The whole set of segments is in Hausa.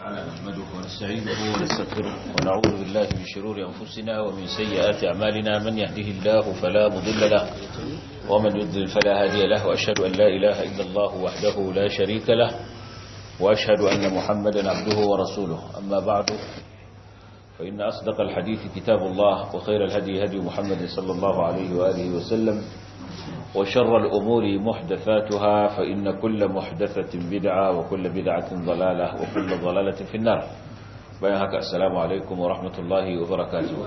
تعالى نحمده ونستعينه ونستغفره ونعوذ بالله من شرور أنفسنا ومن سيئات أعمالنا من يهده الله فلا مضل له ومن يضلل فلا هادي له وأشهد أن لا إله إلا الله وحده لا شريك له وأشهد أن محمدا عبده ورسوله أما بعد فإن أصدق الحديث كتاب الله وخير الهدي هدي محمد صلى الله عليه وآله وسلم وشر الأمور محدثاتها فإن كل محدثة بدعة وكل بدعة ضلالة وكل ضلالة في النار بيانك السلام عليكم ورحمة الله وبركاته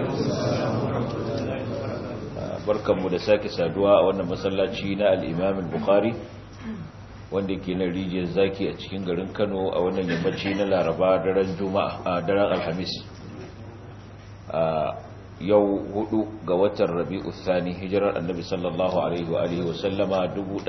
بركة مدساك سادواء وانا مسلاتينا الإمام البخاري wanda ke na rijiyar zaki a cikin garin kano a wannan yammaci na laraba daren juma'a a daren alhamis yau hudu ga watan rabi'u thani hijirar annabi sallallahu alaihi wa alihi wa sallama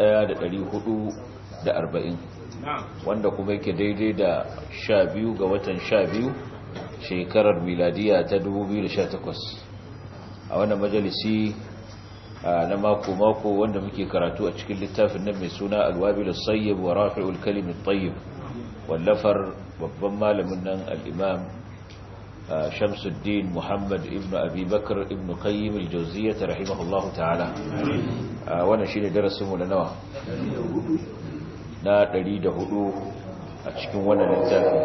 1440 wanda kuma yake daidai da 12 ga watan 12 shekarar miladiya ta 2018 a wannan majalisi na mako mako wanda muke karatu a cikin littafin nan mai suna alwabil as-sayyib wa rafi'ul kalim at-tayyib wallafar babban malamin nan al-imam Shamsuddin Muhammad ibn Abi Bakr ibn Qayyim al-Jawziyyah rahimahullahu ta'ala wannan shine darasin mu na nawa na 104 a cikin wannan littafi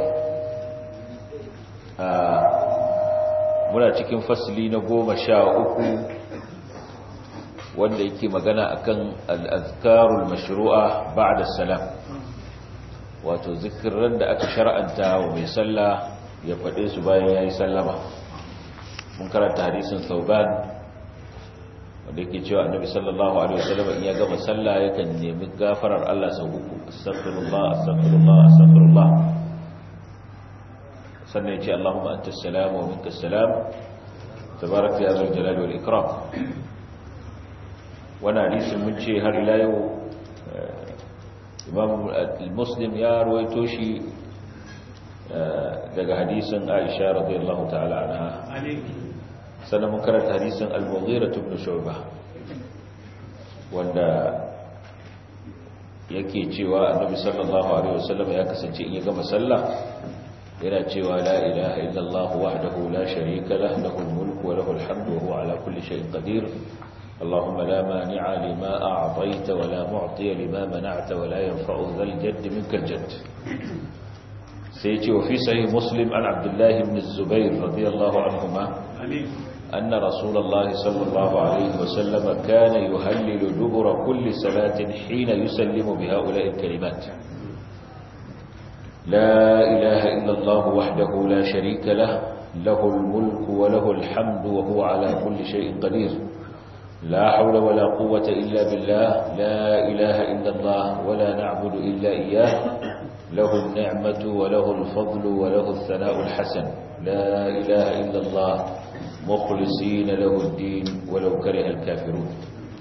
muna cikin fasli na 13 wanda yake magana akan al-azkarul mashru'a ba'da salam wato zikirin da aka shar'anta wa mai sallah ya faɗe su bayan ya yi sallama mun karanta hadisin sauban wanda yake cewa annabi sallallahu alaihi wasallam in ya gama sallah yakan nemi gafarar Allah sau uku astaghfirullah astaghfirullah astaghfirullah sannan ya ce Allahumma antas salam wa minkas salam tabaraka ya zal jalali wal ikram wannan hadisin mun ce har ila yau imam muslim ya ruwaito shi daga hadisin Aisha radiyallahu ta'ala anha sannan mun karanta hadisin Al-Mughira ibn Shu'bah wanda yake cewa Annabi sallallahu alaihi wasallam ya kasance in ya gama sallah yana cewa la ilaha illallah wahdahu la sharika lahu lahul mulku wa lahul hamdu wa huwa ala kulli shay'in qadir اللهم لا مانع لما أعطيت ولا معطي لما منعت ولا ينفع ذا الجد منك الجد سيتي وفي صحيح مسلم عن عبد الله بن الزبير رضي الله عنهما أن رسول الله صلى الله عليه وسلم كان يهلل دبر كل صلاة حين يسلم بهؤلاء الكلمات لا إله إلا الله وحده لا شريك له له الملك وله الحمد وهو على كل شيء قدير لا حول ولا قوة إلا بالله لا إله إلا الله ولا نعبد إلا إياه له النعمة وله الفضل وله الثناء الحسن لا إله إلا الله مخلصين له الدين ولو كره الكافرون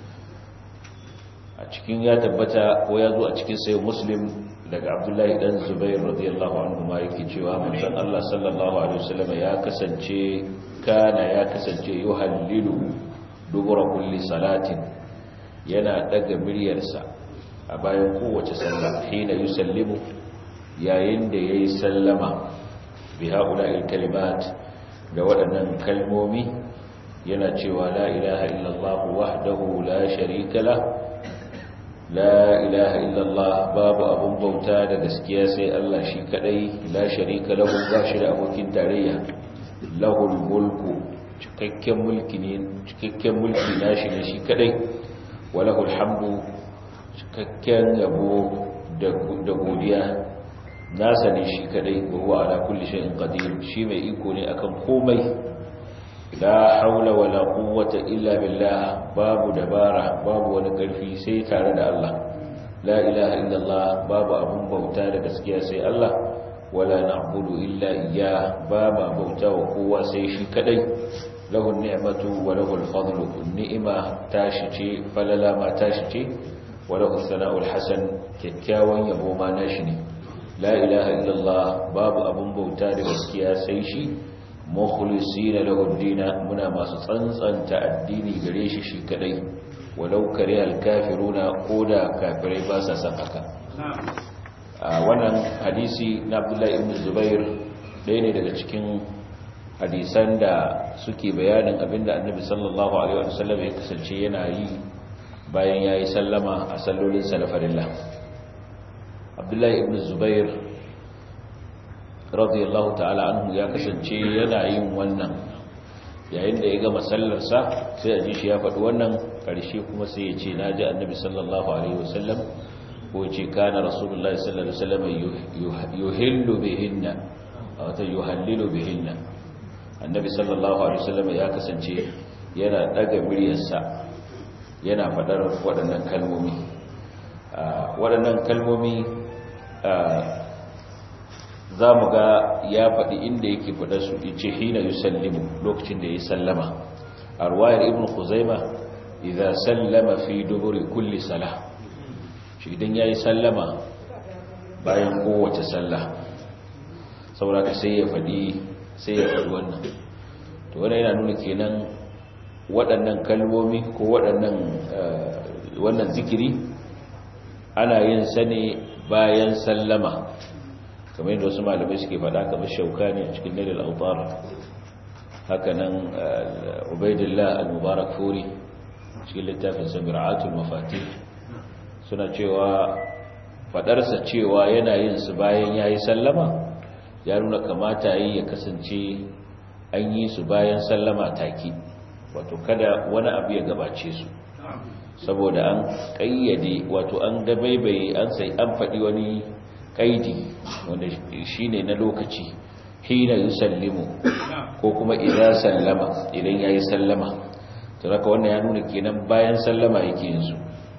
أتكين يا تبتا ويضو أتكين سيو مسلم لك عبد الله بن زبير رضي الله عنه ما يكي من الله صلى الله عليه وسلم يا كسنشي كان يا كسنشي يهلل dubura kulli salatin yana daga miryarsa a bayan kowace sallah hina yusallimu yayin da yayi sallama bi haula'il kalimat da waɗannan kalmomi yana cewa la ilaha illallah wahdahu la sharika la la ilaha illallah babu abun bauta da gaskiya sai Allah shi kadai la sharika lahu ba shi da abokin tarayya lahul mulku cikakken mulki ne cikakken mulki nashi ne shi kadai walahul hamdu cikakken yabo da godiya nasa ne shi kadai wa huwa ala kulli shay'in qadir shi mai iko ne akan komai la haula wala quwwata illa billah babu dabara babu wani karfi sai tare da Allah la ilaha illallah babu abun bauta da gaskiya sai Allah wala na'budu illa iyyah ba ma bauta wa kowa sai shi kadai lahu ni'matu wa lahu al-fadlu ni'ima tashi ce falala ma tashi ce wa lahu sana'ul hasan kyakkyawan yabo ma nashi ne la ilaha illallah babu abun bauta da gaskiya sai shi mukhlisina lahu ad-din muna masu tsantsanta addini gare shi shi kadai walau kare al-kafiruna koda kafirai ba sa san haka wannan hadisi na abdullahi ibn zubair ɗaya ne daga cikin hadisan da suke bayanin abinda annabi sallallahu alaihi wasallam ya kasance yana yi bayan yayi sallama a sallolin salafarilla abdullahi ibn zubair radiyallahu ta'ala anhu ya kasance yana yin wannan yayin da ya gama sallarsa sai a ji shi ya faɗi wannan ƙarshe kuma sai ya ce na ji annabi sallallahu alaihi wasallam ko ce kana rasulullah sallallahu alaihi wasallam yuhillu bihinna wata yuhallilu bihinna annabi sallallahu alaihi wasallam ya kasance yana daga muryarsa yana faɗar waɗannan kalmomi waɗannan kalmomi za mu ga ya faɗi inda yake faɗa su ce hina yusallimu lokacin da ya sallama a ruwayar ibn khuzaima idza sallama fi duburi kulli salah shi idan yayi sallama bayan kowace sallah saboda ka sai ya faɗi sai ya faɗi wannan to wannan yana nuna kenan waɗannan kalmomi ko waɗannan wannan zikiri ana yin sa ne bayan sallama kamar yadda wasu malamai suke faɗa kamar shaukani a cikin dalil autar haka nan ubaidillah al-mubarak furi cikin littafin sabira'atul mafatih suna cewa faɗarsa cewa yana yin su bayan ya yi sallama ya nuna kamata yi ya kasance an yi su bayan sallama take wato kada wani abu ya gabace su saboda an ƙayyade wato an dabaibaye an sai an faɗi wani kaidi wanda shi ne na lokaci hina yi sallimu ko kuma idan sallama idan ya yi sallama ta raka wannan ya nuna kenan bayan sallama yake yinsu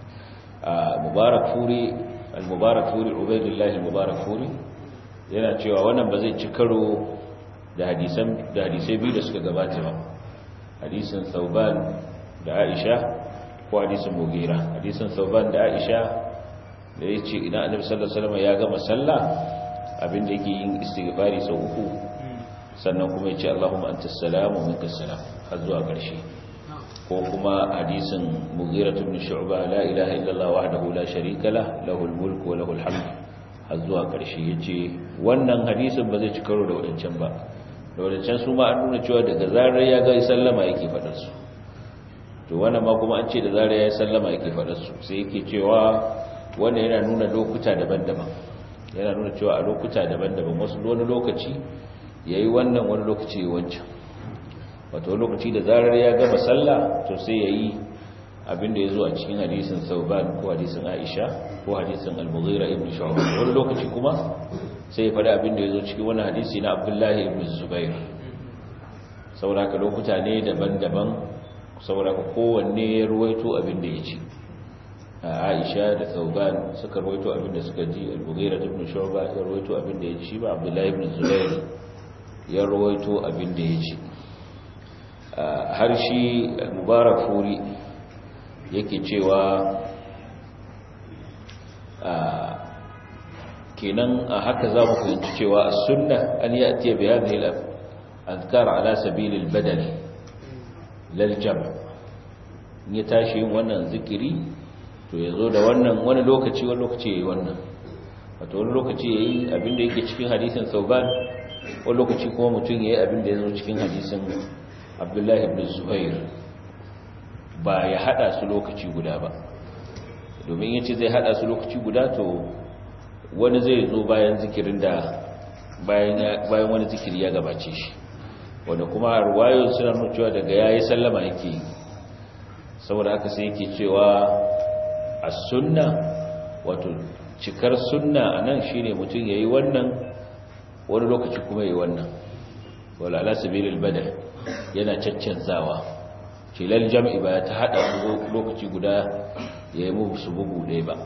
a mubarak furi al-mubarak furi ubaidullah al-mubarak furi yana cewa wannan ba zai ci karo da hadisai biyu da suka gabata ba hadisin sauban da aisha ko hadisin mugira hadisin sauban da aisha da ya ce idan annabi sallallahu alaihi wasallam ya gama sallah abinda yake yin istighfari sau uku sannan kuma ya ce Allahumma antas salam wa minkas salam har zuwa ƙarshe ko kuma hadisin Mughira ibn Shu'ba la ilaha illallah wahdahu la sharika lah lahul mulku wa lahul hamd har zuwa ƙarshe yace wannan hadisin ba zai ci karo da wadancan ba da wadancan su ma an nuna cewa daga zarar ya ga sallama yake faɗar su to wannan ma kuma an ce da zarar ya sallama yake faɗar su sai yake cewa wannan yana nuna lokuta daban-daban yana nuna cewa a lokuta daban-daban wasu wani lokaci ya yi wannan wani lokaci ya wancan wato lokaci da zarar ya gama sallah to sai ya yi abinda ya zo a cikin hadisin sauban ko hadisin aisha ko hadisin al-mughira ibn shu'ab wani lokaci kuma sai ya faɗi abinda ya zo cikin wani hadisi na abdullahi ibn zubair saboda lokuta ne daban-daban saboda kowanne ya ruwaito abinda ya ci Aisha da Thauban suka rawaito abinda suka ji Al-Mughira ibn Shu'ba ya rawaito abinda ya ji ba Abdullah ibn Zubair ya rawaito abinda ya ji har shi Mubarak Furi yake cewa kenan a haka za mu fahimci cewa as-sunnah an ya'ti bi hadhihi al-adhkar ala sabil al-badal lal jam' ya tashi yin wannan zikiri to ya zo da wannan wani lokaci wani lokaci ya yi wannan wato wani lokaci ya yi abinda yake cikin hadisin sauban wani lokaci kuma mutum ya yi abinda ya zo cikin hadisin abdullahi ibn zuhair ba ya hada su lokaci guda ba domin ya ce zai hada su lokaci guda to wani zai zo bayan zikirin da bayan wani zikiri ya gabace shi wanda kuma ruwayo suna nuna cewa daga ya yi sallama yake yi saboda haka sai yake cewa a sunna wato cikar sunna a nan shi ne mutum ya yi wannan wani lokaci kuma ya yi wannan wala ala sabilil badal yana caccanzawa kilal jam'i ba ta hada su lokaci guda ya yi musu bugu ɗaya ba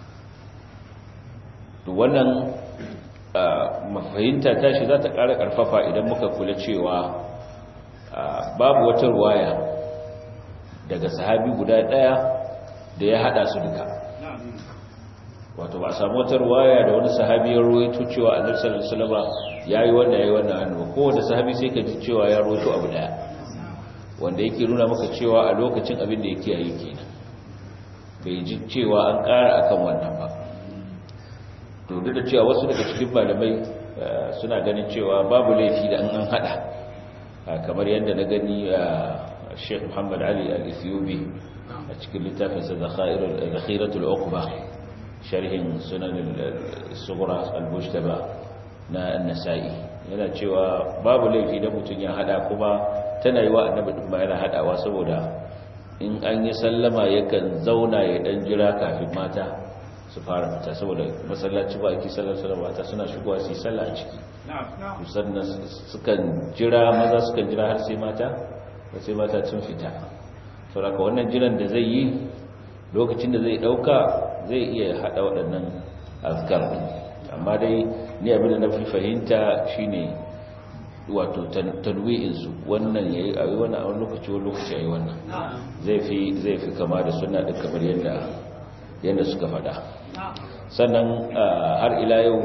to wannan mafahimta tashi za ta ƙara ƙarfafa idan muka kula cewa babu wata ruwaya daga sahabi guda ɗaya da ya hada su duka wato ba a samu wata ruwaya da wani sahabi ya ruwaito cewa annabi sallallahu alaihi wasallam yayi wannan yayi wannan annabi ko wanda sahabi sai ka ji cewa ya ruwaito abu daya wanda yake nuna maka cewa a lokacin abin da yake yi kenan bai ji cewa an ƙara akan wannan ba to duk da cewa wasu daga cikin malamai suna ganin cewa babu laifi da an hada kamar yadda na gani Sheikh Muhammad Ali Al-Ethiopi a cikin littafinsa Zakhiratul Uqba sharhin sunan al-Sughra al-Mujtaba na An-Nasa'i yana cewa babu laifi da mutun ya hada kuma tana yi wa annabi din ba yana hadawa saboda in an yi sallama yakan zauna ya dan jira kafin mata su fara fita saboda masallaci ba ake sallar sallar mata suna shigowa su yi sallah a ciki sannan sukan jira maza sukan jira har sai mata da sai mata sun fita sauraka wannan jiran da zai yi lokacin da zai dauka zai iya hada waɗannan azkar amma dai ni abin da na fi fahimta shine wato tanwi'in su wannan yayi a yi wannan a wani lokaci wani lokaci a yi wannan zai fi zai fi kama da sunna din kamar yadda yadda suka faɗa sannan har ila yau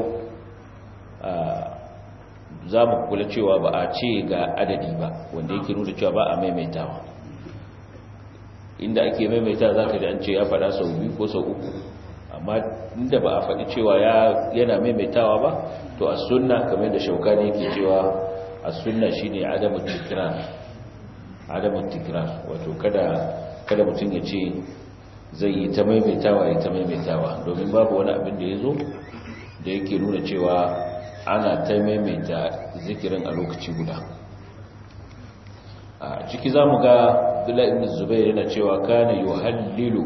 za mu kula cewa ba a ce ga adadi ba wanda yake nuna cewa ba a maimaitawa inda ake maimaita za ka ji an ce ya faɗa sau biyu ko sau uku amma inda ba a faɗi cewa yana maimaitawa ba to a sunna kamar da shauka ne yake cewa a sunna shi ne adamun tikrar adamun tikrar wato kada mutum ya ce zai yi ta maimaitawa ya ta maimaitawa domin babu wani abin da ya zo da yake nuna cewa ana ta maimaita zikirin a lokaci guda a ciki za mu ga abdullahi ibn zubair yana cewa kana yuhallilu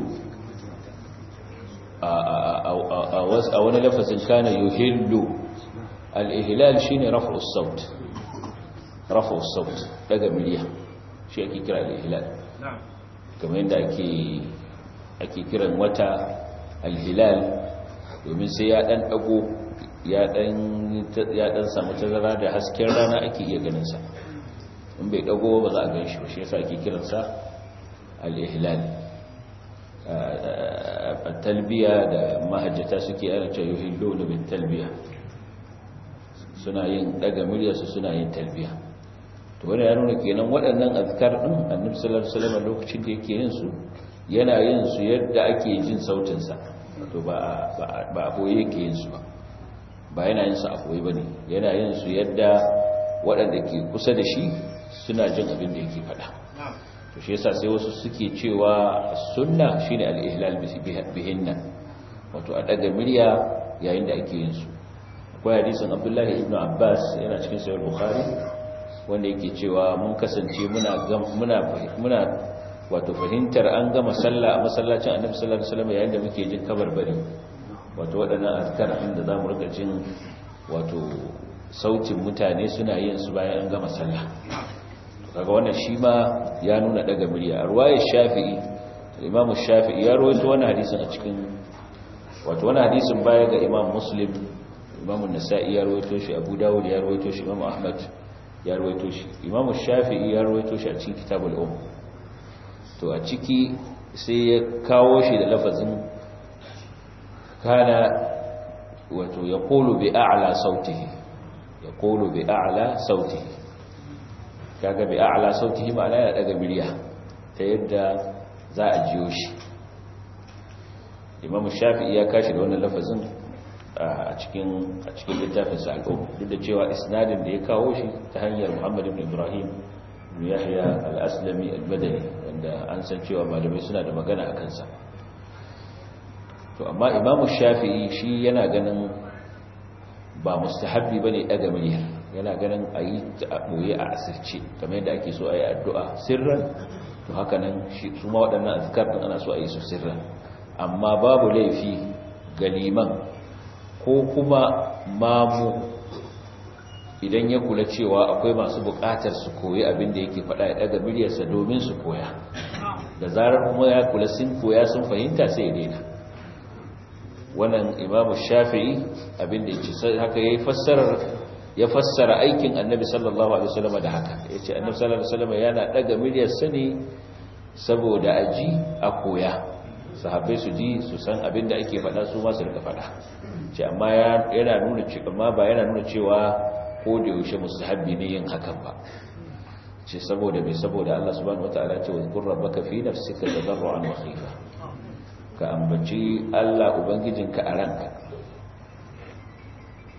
a wani lafazin kana yuhillu al-ihlal shine raf'u saut raf'u saut daga miliya shi ake kira al-ihlal kamar yadda ake ake kiran wata al-hilal domin sai ya dan dago ya dan samu tazara da hasken rana ake iya ganinsa in bai dago ba za a gan shi ba shi yasa ake kiransa al-ihlal talbiya da mahajjata suke ana cewa yuhillu da bin talbiya suna yin daga muryarsu suna yin talbiya to wani ya nuna kenan waɗannan azkar din annabi sallallahu alaihi wasallam lokacin da yake yin su yana yin su yadda ake jin sautin sa to ba ba a boye yake yin su ba ba yana yin su a koyi ba ne yana yin su yadda waɗanda ke kusa da shi suna jin abin da yake faɗa to shi yasa sai wasu suke cewa sunna shine al-ihlal bihinna wato a daga murya yayin da ake yin su akwai hadisin Abdullahi ibn Abbas yana cikin sahih Bukhari wanda yake cewa mun kasance muna muna muna wato fahimtar an gama sallah a masallacin Annabi sallallahu alaihi wasallam yayin da muke jin kabarbari wato waɗannan azkar inda za mu rika jin wato sautin mutane suna yin su bayan an gama sallah kaga wannan shi ma ya nuna daga murya a ruwayar shafi'i imamu shafi'i ya rawaito wannan hadisin a cikin wato wannan hadisin baya ga imam muslim imamu nasa'i ya rawaito shi abu dawud ya rawaito shi imamu ahmad ya rawaito shi imamu shafi'i ya rawaito shi a cikin kitabul um to a ciki sai ya kawo shi da lafazin kana wato ya kolo bi a'la sautihi ya kolo bi a'la sautihi kaga bi a'la sautihi ma'ana yana daga miliya ta yadda za a jiyo shi imamu shafi'i ya kashi da wannan lafazin a cikin a cikin littafin sa al-um duk da cewa isnadin da ya kawo shi ta hanyar Muhammad ibn Ibrahim ibn Yahya al-Aslami al-Badani wanda an san cewa malamai suna da magana akan sa to amma imamu shafi'i shi yana ganin ba mustahabbi bane daga miliya yana ganin ayi a boye a asirce kamar yadda ake so ayi addu'a sirran to haka nan shi kuma waɗannan azkar din ana so ayi su sirran amma babu laifi ga liman ko kuma mamu idan ya kula cewa akwai masu buƙatar su koyi abin da yake faɗa ya daga miliyarsa domin su koya da zarar kuma ya kula sun koya sun fahimta sai ya daina wannan imamu shafi'i abinda ya ce haka ya fassarar ya fassara aikin annabi sallallahu alaihi wasallam da haka ya ce annabi sallallahu alaihi wasallam yana daga miliyar sani saboda aji a koya sahabbai su ji su san abinda ake faɗa su ma su rika faɗa ce amma yana nuna cewa amma ba yana nuna cewa ko da yaushe mustahabbi ne yin hakan ba ce saboda me saboda Allah subhanahu wataala ce wa qur rabbaka fi nafsika tadarruan wa khifa ka ambaci Allah Ubangijinka a ranka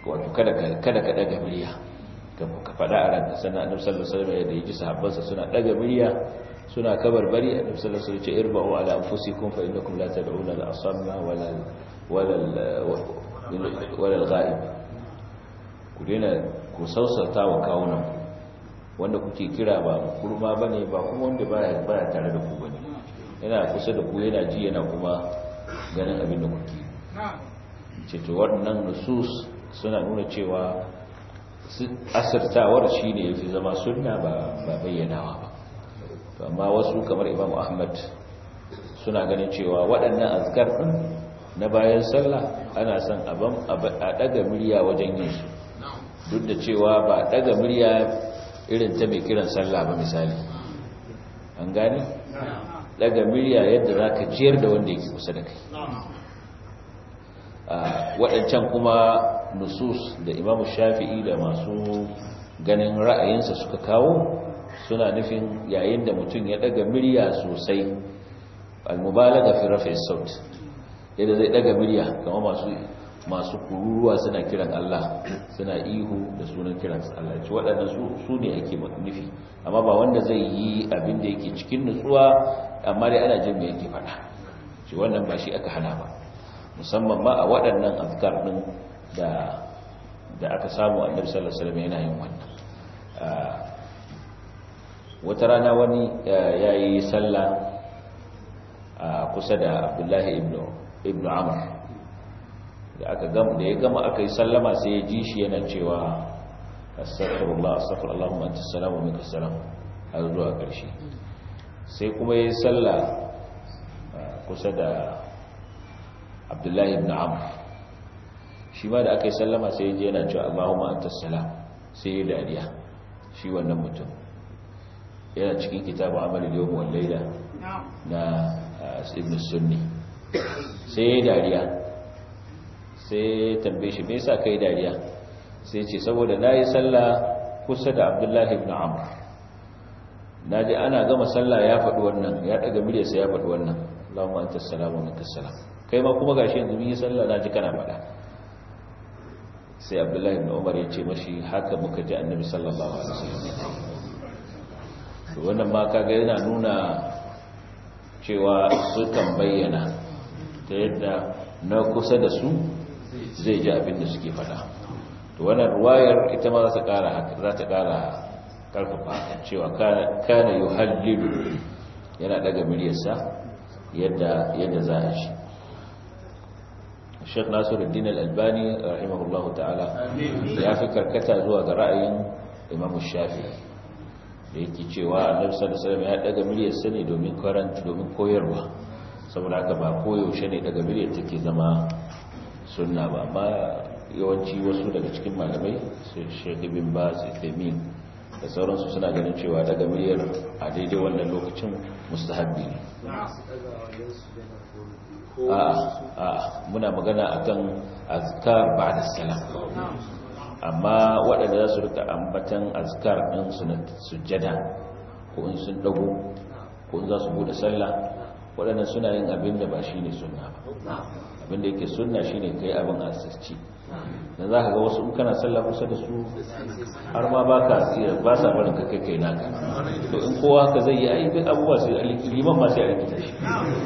wato kada ka kada ka daga murya ka faɗa a ranka sannan annabi sallallahu alaihi wasallam da yaji sahabbansa suna daga murya suna kabarbari annabi sallallahu alaihi wasallam ce irba'u ala anfusikum fa innakum la tad'una al-asamma wala wala wala al-ghaib ku dena ku sausata wa kawunan wanda kuke kira ba kurma bane ba kuma wanda baya baya tare da ku bane yana kusa da ku yana ji yana kuma ganin abin da kuke ce to waɗannan nusus suna nuna cewa asirtawar shi ne ya fi zama sunna ba bayyanawa ba amma wasu kamar imam ahmad suna ganin cewa waɗannan azkar ɗin na bayan sallah ana son a ɗaga murya wajen yin su duk da cewa ba ɗaga murya irin ta mai kiran sallah ba misali an gane ɗaga murya yadda za ka jiyar da wanda yake kusa da kai waɗancan kuma nusus da imamu shafi'i da masu ganin ra'ayinsa suka kawo suna nufin yayin da mutum ya daga murya sosai almubalaga fi rafi saut yadda zai daga murya kama masu masu kururuwa suna kiran Allah suna ihu da sunan kiran Allah ci waɗannan su ne ake nufi amma ba wanda zai yi abin da yake cikin nutsuwa amma dai ana jin me yake faɗa shi wannan ba shi aka hana ba musamman ma a waɗannan azkar ɗin da da aka samu annabi sallallahu alaihi wasallam yana yin wannan wata rana wani yayi sallah kusa da Abdullahi ibn ibn Amr da aka gama da ya gama aka yi sallama sai ya ji shi yana cewa astaghfirullah astaghfirullah Allahumma anta salam wa minka salam har zuwa ƙarshe sai kuma yayi sallah kusa da Abdullahi ibn Amr shi ma da aka yi sallama sai je yana cewa Allahumma anta salam sai ya dariya shi wannan mutum yana cikin kitabu amalin yawm wal layla na ibn sunni sai ya dariya sai ya tambaye shi me yasa kai dariya sai ce saboda nayi sallah kusa da Abdullahi ibn Amr naji ana gama sallah ya faɗi wannan ya daga muryarsa ya faɗi wannan Allahumma anta salam wa minka salam kai ma kuma gashi yanzu mun yi sallah naji kana faɗa sai abdullahi ibn umar ya ce mashi haka muka ji annabi sallallahu alaihi wasallam to wannan ma kaga yana nuna cewa su kan bayyana ta yadda na kusa da su zai ji abin da suke fada to wannan ruwayar ita ma za ta kara za ta kara karfafa cewa kana yuhallilu yana daga miryarsa yadda yadda za a shi Sheikh Nasiruddin Al-Albani rahimahullahu ta'ala ya fi karkata zuwa ga ra'ayin Imam Shafi'i da yake cewa Annabi sallallahu alaihi wasallam ya daga miliyar sani domin karanta domin koyarwa saboda haka ba koyaushe ne daga miliyar take zama sunna ba amma yawanci wasu daga cikin malamai su Sheikh Ibn Baz Uthaymeen da sauransu suna ganin cewa daga miliyar a daidai wannan lokacin mustahabbi ne a'a muna magana akan azkar ba'da salam amma waɗanda za su rika ambatan azkar ɗin su na sujjada ko in sun dago ko in za su bude sallah waɗannan suna yin abin da ba shine sunna ba abin da yake sunna shine kai abin asirci dan za ka ga wasu in kana sallah kusa da su har ma ba ka tsira ba sa barin ka kai kai naka to in kowa haka zai yi ai duk abubuwa sai liman ma sai a rikita shi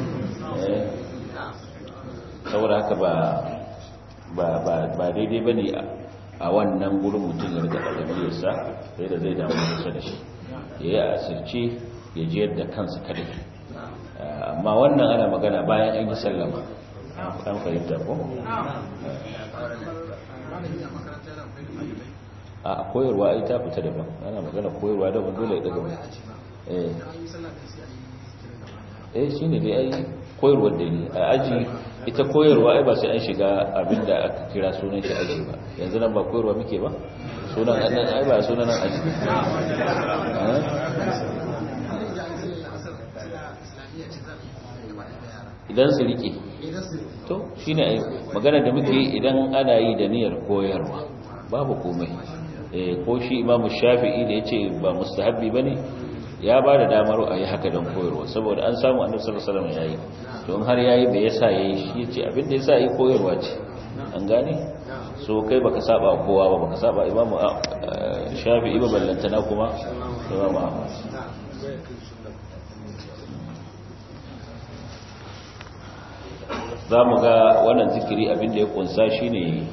saboda haka ba daidai ba ne a wannan gurin mutum ya rika ɗagamiyarsa sai da zai damu kusa da shi ya yi asirce ya ji yadda kansa kadai amma wannan ana magana bayan an yi sallama an fahimta ko? a koyarwa ai ta fita daban ana magana koyarwa daban dole ya daga eh shi ne dai ai koyarwar da ne a aji ita koyarwa ai ba sai an shiga abinda aka kira sunan shi aji ba yanzu nan ba koyarwa muke ba sunan annan ai ba sunan nan aji idan su rike to shine ai magana da muke idan ana yi da niyyar koyarwa babu komai eh ko shi imamu shafi'i da yace ba mustahabbi bane ya ba da damar a yi haka don koyarwa saboda an samu annabi sallallahu alaihi wasallam yayi to in har yayi bai yasa yayi shi yace abin da yasa yi koyarwa ce an gane so kai baka saba kowa ba baka saba imamu shafi'i ba ballantana kuma imamu ahmad za mu ga wannan zikiri abinda ya kunsa shine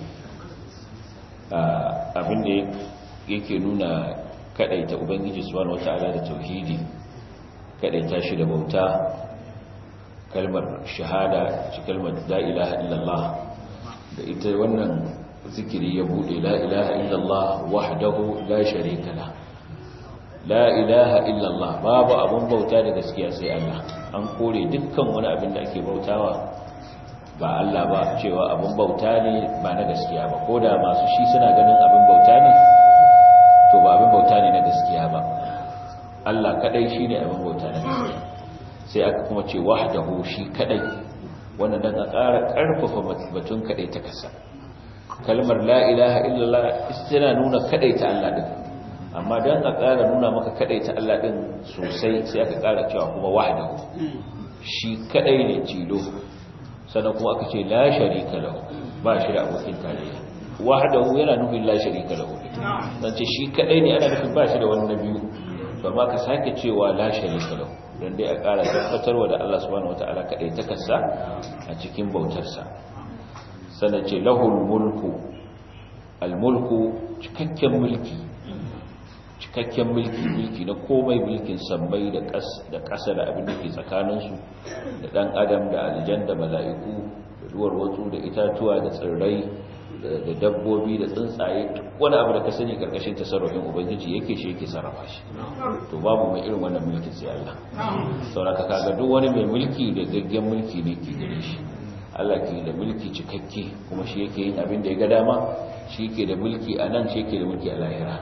abinda yake nuna kadaita ubangiji subhanahu wata'ala da tauhidi kadaita shi da bauta kalmar shahada ci kalmar la ilaha illallah da ita wannan zikiri ya bude la ilaha illallah wahdahu la sharika la la ilaha illallah babu abun bauta da gaskiya sai Allah an kore dukkan wani abin da ake bautawa ba Allah ba cewa abin bauta ne ba na gaskiya ba ko da masu shi suna ganin abin bauta ne to ba abin bauta ne na gaskiya ba Allah kadai shi ne abin bauta na gaskiya sai aka kuma ce wahdahu shi kadai wannan dan a ƙara ƙarfafa batun kadai ta kasa kalmar la ilaha illallah tana nuna kadai ta Allah din amma dan a ƙara nuna maka kadai ta Allah din sosai sai aka ƙara cewa kuma wahdahu shi kadai ne tilo sannan kuma aka ce la sharika lahu ba shi da abokin tarayya wahdahu yana nufin la sharika lahu dan ce shi kadai ne ana nufin ba shi da wani biyu ba ma ka sake cewa la sharika lahu dan dai a ƙara tabbatarwa da Allah subhanahu wataala kadai ta kassa a cikin bautarsa sannan ce lahul mulku al mulku cikakken mulki cikakken mulki mulki na komai mulkin sammai da da ƙasa da abin da ke tsakaninsu da ɗan adam da aljan da mala'iku da duwar watsu da itatuwa da tsirrai da dabbobi da tsuntsaye wani abu da ka sani ƙarƙashin tasarrufin ubangiji yake shi yake sarrafa shi to babu mai irin wannan mulkin sai Allah sauraka kaga duk wani mai mulki da gaggen mulki ne ke gare shi Allah ke da mulki cikakke kuma shi yake yin abin da ya ga dama shi ke da mulki a nan shi ke da mulki a lahira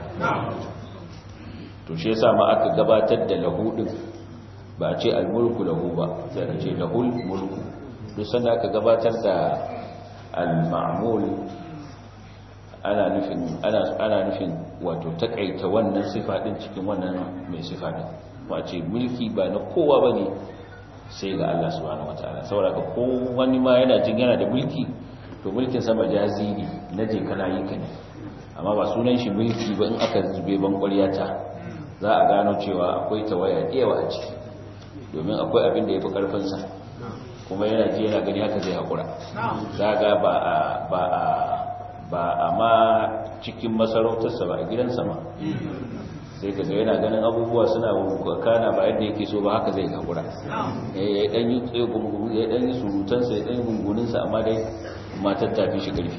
to shi yasa ma aka gabatar da lahu din ba a ce almulku lahu ba sai aka ce lahul mulku duk sanda aka gabatar da al-ma'mul ana nufin ana ana nufin wato takaita wannan sifa din cikin wannan mai sifa din ba ce mulki ba na kowa bane sai ga Allah subhanahu wataala saboda ko wani ma yana jin yana da mulki to mulkin sa majazi ne naje kana yi ka ne amma ba sunan shi mulki ba in aka zube ban ƙwaryata za a gano cewa akwai tawaya yawa a ciki domin akwai abin da ya fi ƙarfinsa kuma yana ji yana gani haka zai haƙura za ga ba a ba a ba a ma cikin masarautarsa ba a gidansa ma sai ka yana ganin abubuwa suna kana ba yadda yake so ba haka zai haƙura ya ɗan yi tsaye gungun ya ɗan yi surutansa ya ɗan yi gunguninsa amma dai matar tafi shi ƙarfi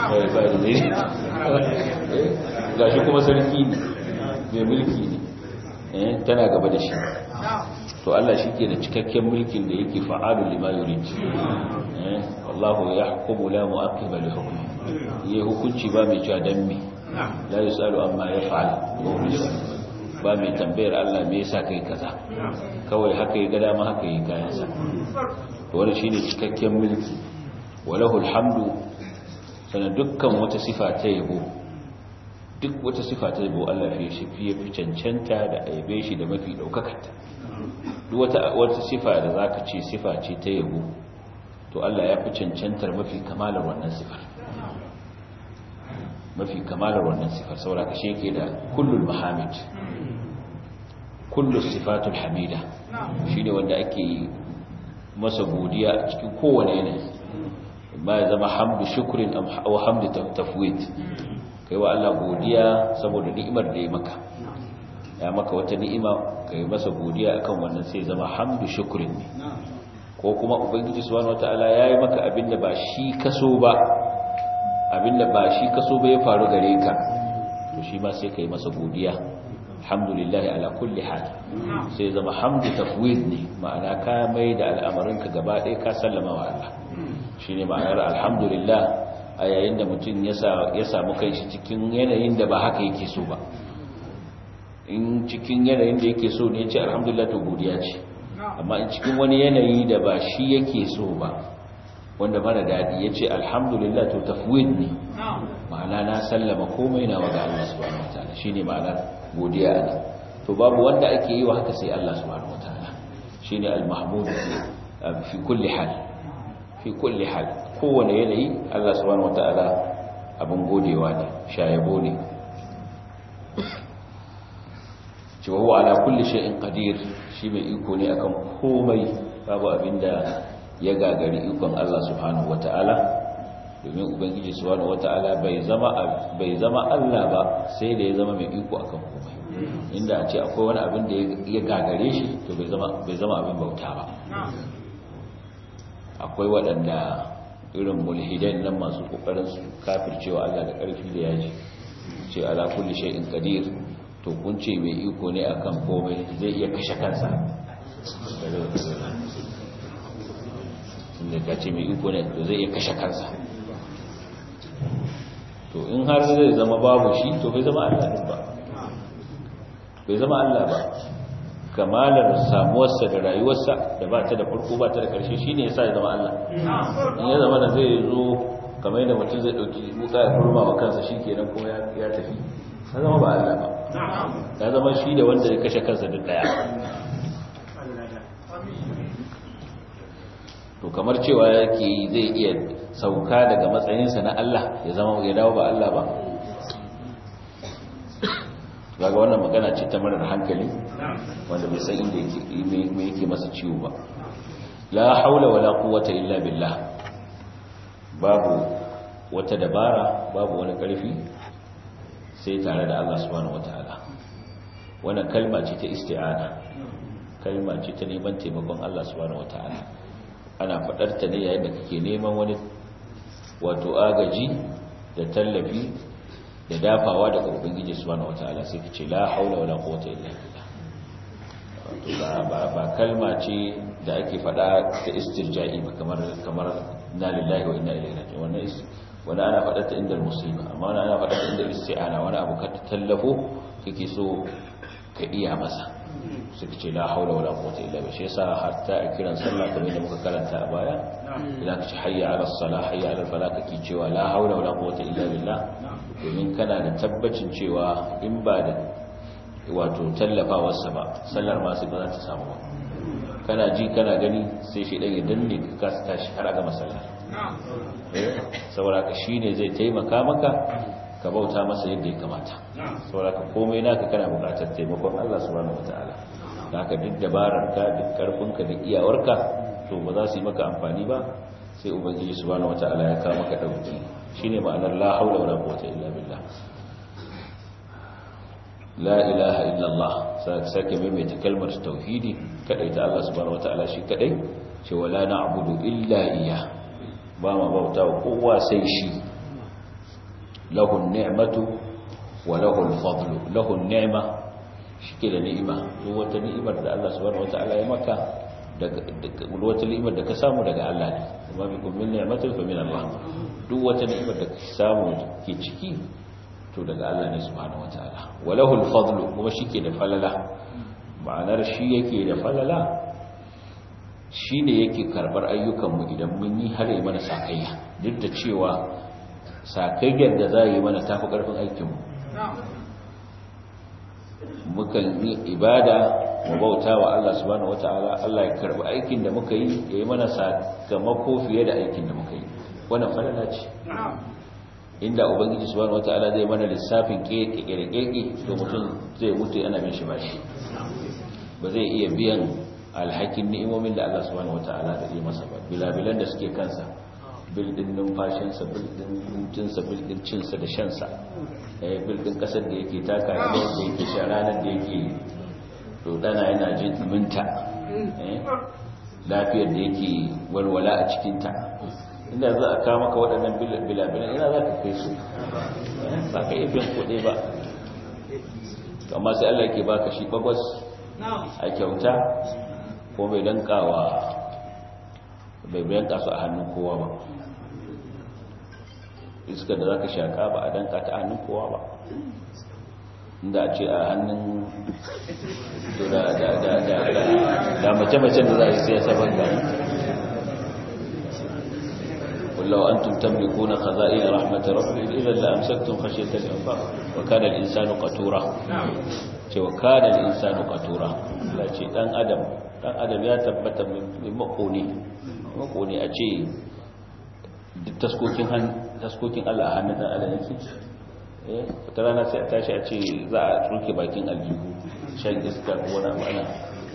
ga shi kuma sarki ne mai mulki ne tana gaba da shi to Allah shi ke da cikakken mulkin da yake fa'alu lima yurid wallahu yahkumu la mu'aqqiba li hukmi yayi hukunci ba mai cewa dan me la yusalu amma yaf'al ba mai tambayar Allah me yasa kai kaza kawai haka yi gada ma haka yi kayansa to wannan shine cikakken mulki walahu alhamdu sanan dukkan wata sifa ta yabo duk wata sifa ta yabo Allah fi shi fiye fi cancanta da aibe shi da mafi daukakarta duk wata wata sifa da zaka ce sifa ce ta yabo to Allah ya fi cancantar mafi kamalar wannan sifar mafi kamalar wannan sifar saboda kashe yake da kullul mahamid kullus sifatul hamida shine wanda ake masa godiya a cikin kowane yanayi ba ya zama hamdu shukrin aw hamdu tafwid kai wa Allah godiya saboda ni'imar da ya maka ya maka wata ni'ima kai masa godiya akan wannan sai zama hamdu shukrin ne ko kuma ubangiji subhanahu wataala yayi maka abinda ba shi kaso ba abinda ba shi kaso ba ya faru gare ka to shi ma sai kai masa godiya alhamdulillah ala kulli hal sai zama hamdu tafwid ne ma'ana ka mai da al'amarinka gaba ɗaya ka sallama wa Allah shine ma'anar alhamdulillah a yayin da mutum ya samu kanshi cikin yanayin da ba haka yake so ba in cikin yanayin da yake so ne ya ce alhamdulillah to godiya ce amma in cikin wani yanayi da ba shi yake so ba wanda mara daɗi ya ce alhamdulillah to tafwid ne ma'ana na sallama komai na waga Allah subhanahu wataala shine ma'anar godiya ne to babu wanda ake yi wa haka sai Allah subhanahu wataala shine al-mahmud fi kulli hal fi kulli hal kowane yanayi Allah subhanahu wataala abin godewa ne shayabo ne cewa huwa ala kulli shay'in qadir shi mai iko ne akan komai babu abinda ya gagari ikon Allah subhanahu wataala domin ubangiji subhanahu wataala bai zama bai zama Allah ba sai da ya zama mai iko akan komai inda a ce akwai wani abin da ya gagare shi to bai zama bai zama abin bauta ba akwai waɗanda irin mulhidan nan masu kokarin su kafircewa Allah da ƙarfi da yaji ce ala kulli shay'in qadir to kun ce mai iko ne akan komai zai iya kashe kansa inda ka ce mai iko ne to zai iya kashe kansa to in har zai zama babu shi to bai zama Allah ba bai zama Allah ba kamalar samuwarsa da rayuwarsa da ba ta da farko ba ta da ƙarshe shi ne ya sa ya zama Allah in ya zama da zai zo kamar yadda mutum zai ɗauki wuka ya kurma wa kansa shi kenan kuma ya tafi ya zama ba Allah ba ya zama shi da wanda ya kashe kansa duk ɗaya to kamar cewa yake zai iya sauka daga matsayinsa na Allah ya zama ya dawo ba Allah ba daga wannan magana ce ta marar hankali wanda bai san inda yake yake masa ciwo ba la haula wala quwwata illa billah babu wata dabara babu wani karfi sai tare da Allah subhanahu wataala wannan kalma ce ta isti'ana kalma ce ta neman taimakon Allah subhanahu wataala ana fadar ta ne yayin da kake neman wani wato agaji da tallafi da dafawa daga ubangiji subhanahu wataala sai kace la haula wala quwwata illa billah wato ba ba kalma ce da ake fada ta istirja'i ba kamar kamar na lillahi wa inna ilaihi raji'un wannan wannan ana fada ta inda musiba amma wannan ana fada ta inda isti'ana wani abu ka tallafo kake so ka iya masa sai kace la haula wala quwwata illa billah shi yasa hatta a kiran sallah kamar da muka karanta a baya idan kace hayya ala salah hayya ala falah kake cewa la haula wala quwwata illa billah domin kana da tabbacin cewa in ba da wato tallafawarsa ba sallar masu ba za ta samu ba kana ji kana gani sai shi ɗaya danne ka kasa tashi har aga masallar saboda shi ne zai taimaka maka ka bauta masa yadda ya kamata saboda ka komai naka kana buƙatar taimakon Allah subhanahu wataala haka duk dabararka duk karfinka da iyawarka to ba za su yi maka amfani ba sai ubangiji subhanahu wataala ya kawo maka dauki shine ma'anar la haula wala quwwata illa billah la ilaha illa Allah sake maimaita kalmar tauhidi kadai ta Allah subhanahu wataala shi kadai ce wala na'budu illa iya ba ma bauta kowa sai shi lahu ni'matu wa lahu al-fadlu lahu ni'ma shike da ni'ima duk wata ni'imar da Allah subhanahu wataala ya maka daga wata ni'imar da ka samu daga Allah ne kuma bi kun min ni'matin fa min Allah duk wata ni'imar da ka samu ke ciki to daga Allah ne subhanahu wataala walahu al-fadlu kuma shike da falala ma'anar shi yake da falala shine yake karbar ayyukan mu idan mun yi har yi mana sakayya duk da cewa sakayyar da za yi mana tafi karfin aikin mu mukan yi ibada mu bauta wa Allah subhanahu wataala Allah ya karbi aikin da muka yi ya yi mana sakamako fiye da aikin da muka yi wannan falala ce inda ubangiji subhanahu wataala zai mana lissafin keke to mutum zai mutu yana bin shi bashi ba zai iya biyan alhakin ni'imomin da Allah subhanahu wataala da yi masa ba bilabilan da suke kansa bildin numfashinsa bildin hutunsa bildin cinsa da shansa bildin kasar da yake taka da yake sha ranar da yake dodana yana jin minta lafiyar da yake walwala a cikinta inda za a kawo maka waɗannan bilabilan ina za ka kai su ba ka iya biyan kuɗe ba amma sai Allah ke baka shi bagwas a kyauta ko bai dankawa bai bayan kasu a hannun kowa ba iskar da za ka shaka ba a danka ta hannun kowa ba inda a ce a hannun da mace-macen da za a yi sai saban gani wallahu antum tamlikuna khaza'in rahmatir rabbi idan la amsaktum khashyata al-infaq wa kana al-insanu qatura ce wa kana al-insanu qatura la ce dan adam dan adam ya tabbata mai makoni makoni a ce duk taskokin taskokin Allah a hannun dan adam yake eh wata rana sai a tashi a ce za a tsoke bakin aljihu shan iska ko wani abu ana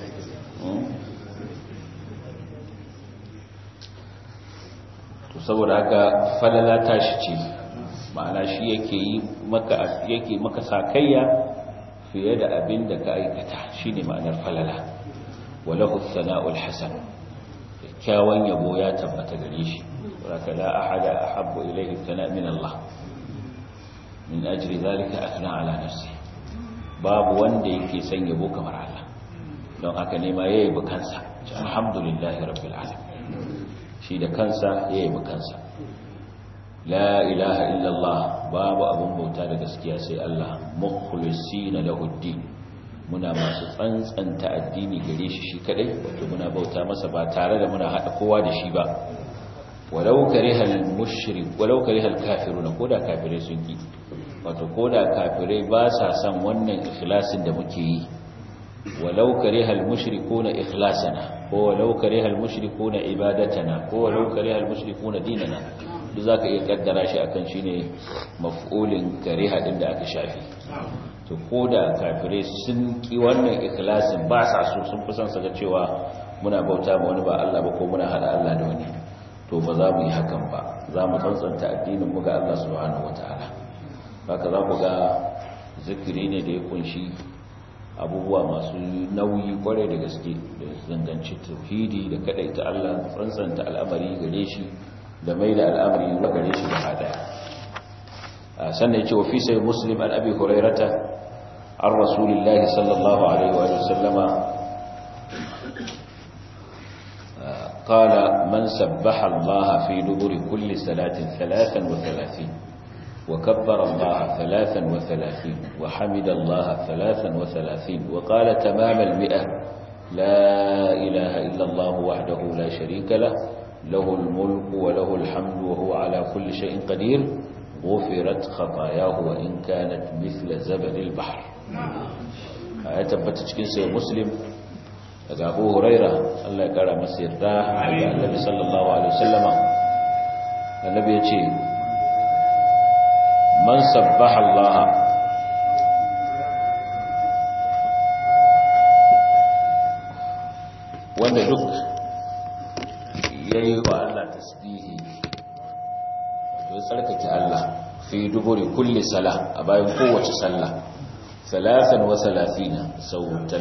to saboda haka falala tashi ce ma'ana shi yake yi maka yake maka sakayya fiye da abin da ka aikata shine ma'anar falala walahu sana'ul hasan kyawun yabo ya tabbata gare shi ولك لا أحد أحب إليه الثناء من الله من أجل ذلك أثنى على نفسه باب wanda yake son yabo kamar Allah don haka ne ma yayi bukansa alhamdulillahi rabbil alamin shi da kansa yayi bukansa la ilaha illa Allah babu abun bauta da gaskiya sai Allah mukhlisina lahu din muna masu tsantsanta addini gare shi shi kadai wato muna bauta masa ba tare da muna hada kowa da shi ba walau karihal mushrik walau karihal kafiruna koda kafirai sun ki wato koda kafirai ba sa san wannan ikhlasin da muke yi walau karihal mushrikuna ikhlasana ko walau karihal mushrikuna ibadatana ko walau karihal mushrikuna dinana duk zaka iya kaddara shi akan shine maf'ulin kariha din da aka shafi to koda kafirai sun ki wannan ikhlasin ba sa so sun fi son su ga cewa muna bauta ma wani ba Allah ba ko muna hada Allah da wani to ba za mu yi hakan ba za mu tsantsanta addinin mu ga Allah subhanahu wataala haka za ku ga zikiri ne da ya kunshi abubuwa masu nauyi kwarai da gaske da zanganci tauhidi da kadaita Allah tsantsanta al'amari gare shi da mai da al'amari ga gare shi da hada sannan yace wa fi sai muslim an abi hurairata an rasulillahi sallallahu alaihi wa sallama قال من سبح الله في دبر كل صلاة ثلاثا وثلاثين وكبر الله ثلاثا وثلاثين وحمد الله ثلاثا وثلاثين وقال تمام المئة لا إله إلا الله وحده لا شريك له له الملك وله الحمد وهو على كل شيء قدير غفرت خطاياه وإن كانت مثل زبد البحر آية تبتج كنسي مسلم daga abu huraira Allah ya kara masa yarda daga annabi sallallahu alaihi wasallama annabi ya ce man sabbaha Allah wanda duk yayi wa Allah tasbihi to tsarkake Allah fi duburi kulli salah a bayan kowace sallah 33 sau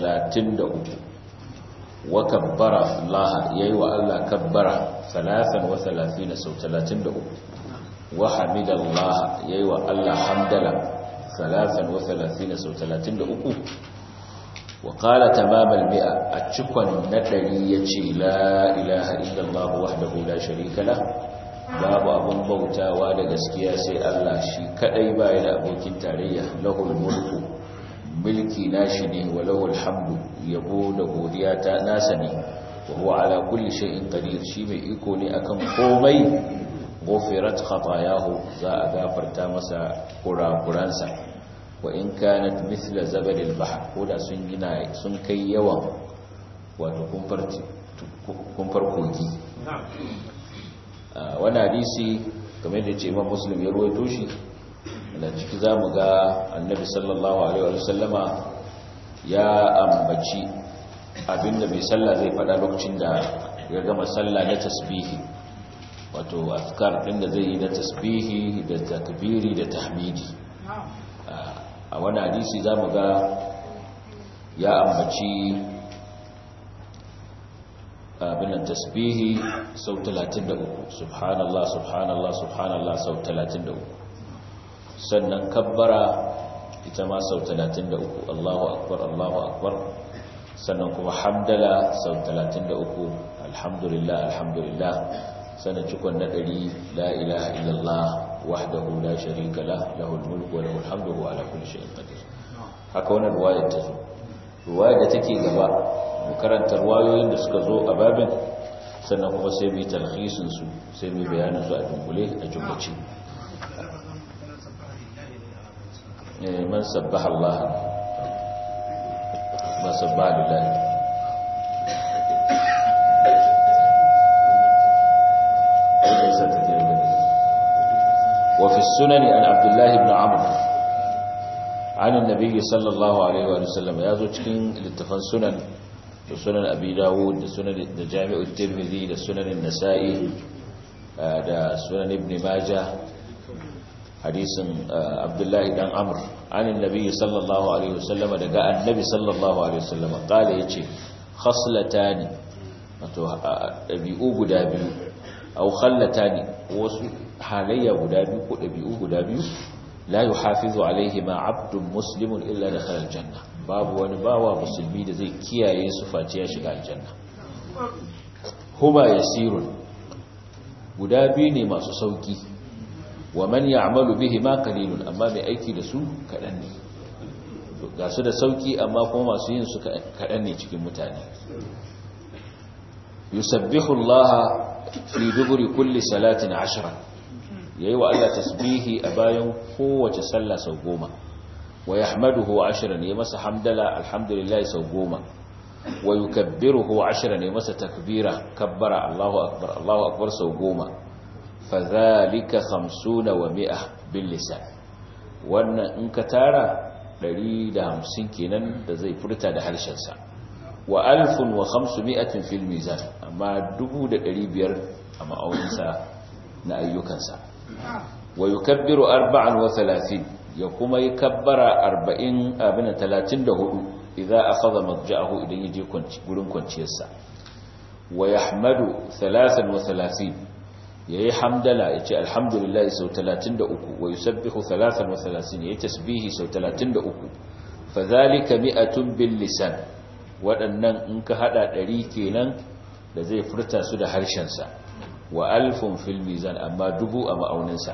33 wa kabbara Allah yayi wa Allah kabbara 33 sau 33 wa hamidallah yayi wa Allah hamdala 33 sau 33 wa qala tamamal mi'a a cikon na dari yace la ilaha illallah wahdahu la sharika lah babu abun bautawa da gaskiya sai Allah shi kadai bai da abokin tarayya lahul mulku mulki nashi ne wa lahul hamdu yabo da godiya ta nasa ne wa huwa ala kulli shay'in qadir shi mai iko ne akan komai ghufirat khatayahu za a gafarta masa kurakuransa wa in kanat mithla zabadil bahr koda sun gina sun kai yawan wato kumfar kogi wani hadisi kamar da ce imam muslim ya ruwaito shi da ciki za mu ga annabi sallallahu alaihi wasallama ya ambaci abinda mai sallah zai fada lokacin da ya gama sallah na tasbihi wato afkar din da zai yi na tasbihi da takbiri da tahmidi a wani hadisi za mu ga ya ambaci abinan tasbihi sau 33 subhanallah subhanallah subhanallah sau 33 sannan kabbara ita ma sau 33 Allahu akbar Allahu akbar sannan kuma hamdala sau 33 alhamdulillah alhamdulillah sannan cikon na ɗari la ilaha illallah wahdahu la sharika lah lahul mulku wa lahul hamdu wa ala kulli shay'in qadir haka wannan ruwayar ta zo ruwayar da take gaba mu karanta ruwayoyin da suka zo a babin sannan kuma sai mu yi talhisin su sai mu bayanin su a dunkule a jumlace man sabbaha Allah ma sabbaha lillahi sai ta wa fi sunani an abdullahi ibn amr an annabi sallallahu alaihi wa sallam ya zo cikin littafan sunan da sunan abi dawud da sunan da jami'ut tirmidhi da sunan an-nasa'i da sunan ibn majah hadisin abdullahi dan amr an annabi sallallahu alaihi wa sallam daga annabi sallallahu alaihi wa sallam kale yace khaslatani wato dabi'u guda biyu aw khallatani wasu halayya guda biyu ko dabi'u guda biyu la yuhafizu alaihima abdun muslimun illa dakhala aljanna babu wani bawa musulmi da zai kiyaye su face ya shiga aljanna huma yasirun guda biyu ne masu sauki wa man ya'malu bihima qalilun amma mai aiki da su kadan ne ga su da sauki amma kuma masu yin su kadan ne cikin mutane yusabbihu Allah fi duburi kulli salatin ashran yayi wa Allah tasbihi a bayan kowace sallah sau goma wa yahmaduhu ashran yayi masa hamdala alhamdulillah sau goma wa yukabbiruhu ashran yayi masa takbira kabbara Allahu akbar Allahu akbar sau goma fadhalika 50 wa 100 bil lisan wannan in ka tara 150 kenan da zai furta da harshen sa wa alfun wa 500 fil mizan amma 1500 a ma'auninsa na ayyukansa wa yukabbiru arba'an wa thalathin ya kuma yi kabbara arba'in abin talatin da hudu idan akhadha madja'ahu idan yaje gurin kwanciyarsa wa yahmadu thalathan wa thalathin yayi hamdala yace alhamdulillah sau 33 wa yusabbihu thalathan wa thalathin yayi tasbihi sau 33 fadhalika mi'atun bil lisan waɗannan in ka hada ɗari kenan da zai furta su da harshensa wa alfun fil mizan amma dubu a ma'auninsa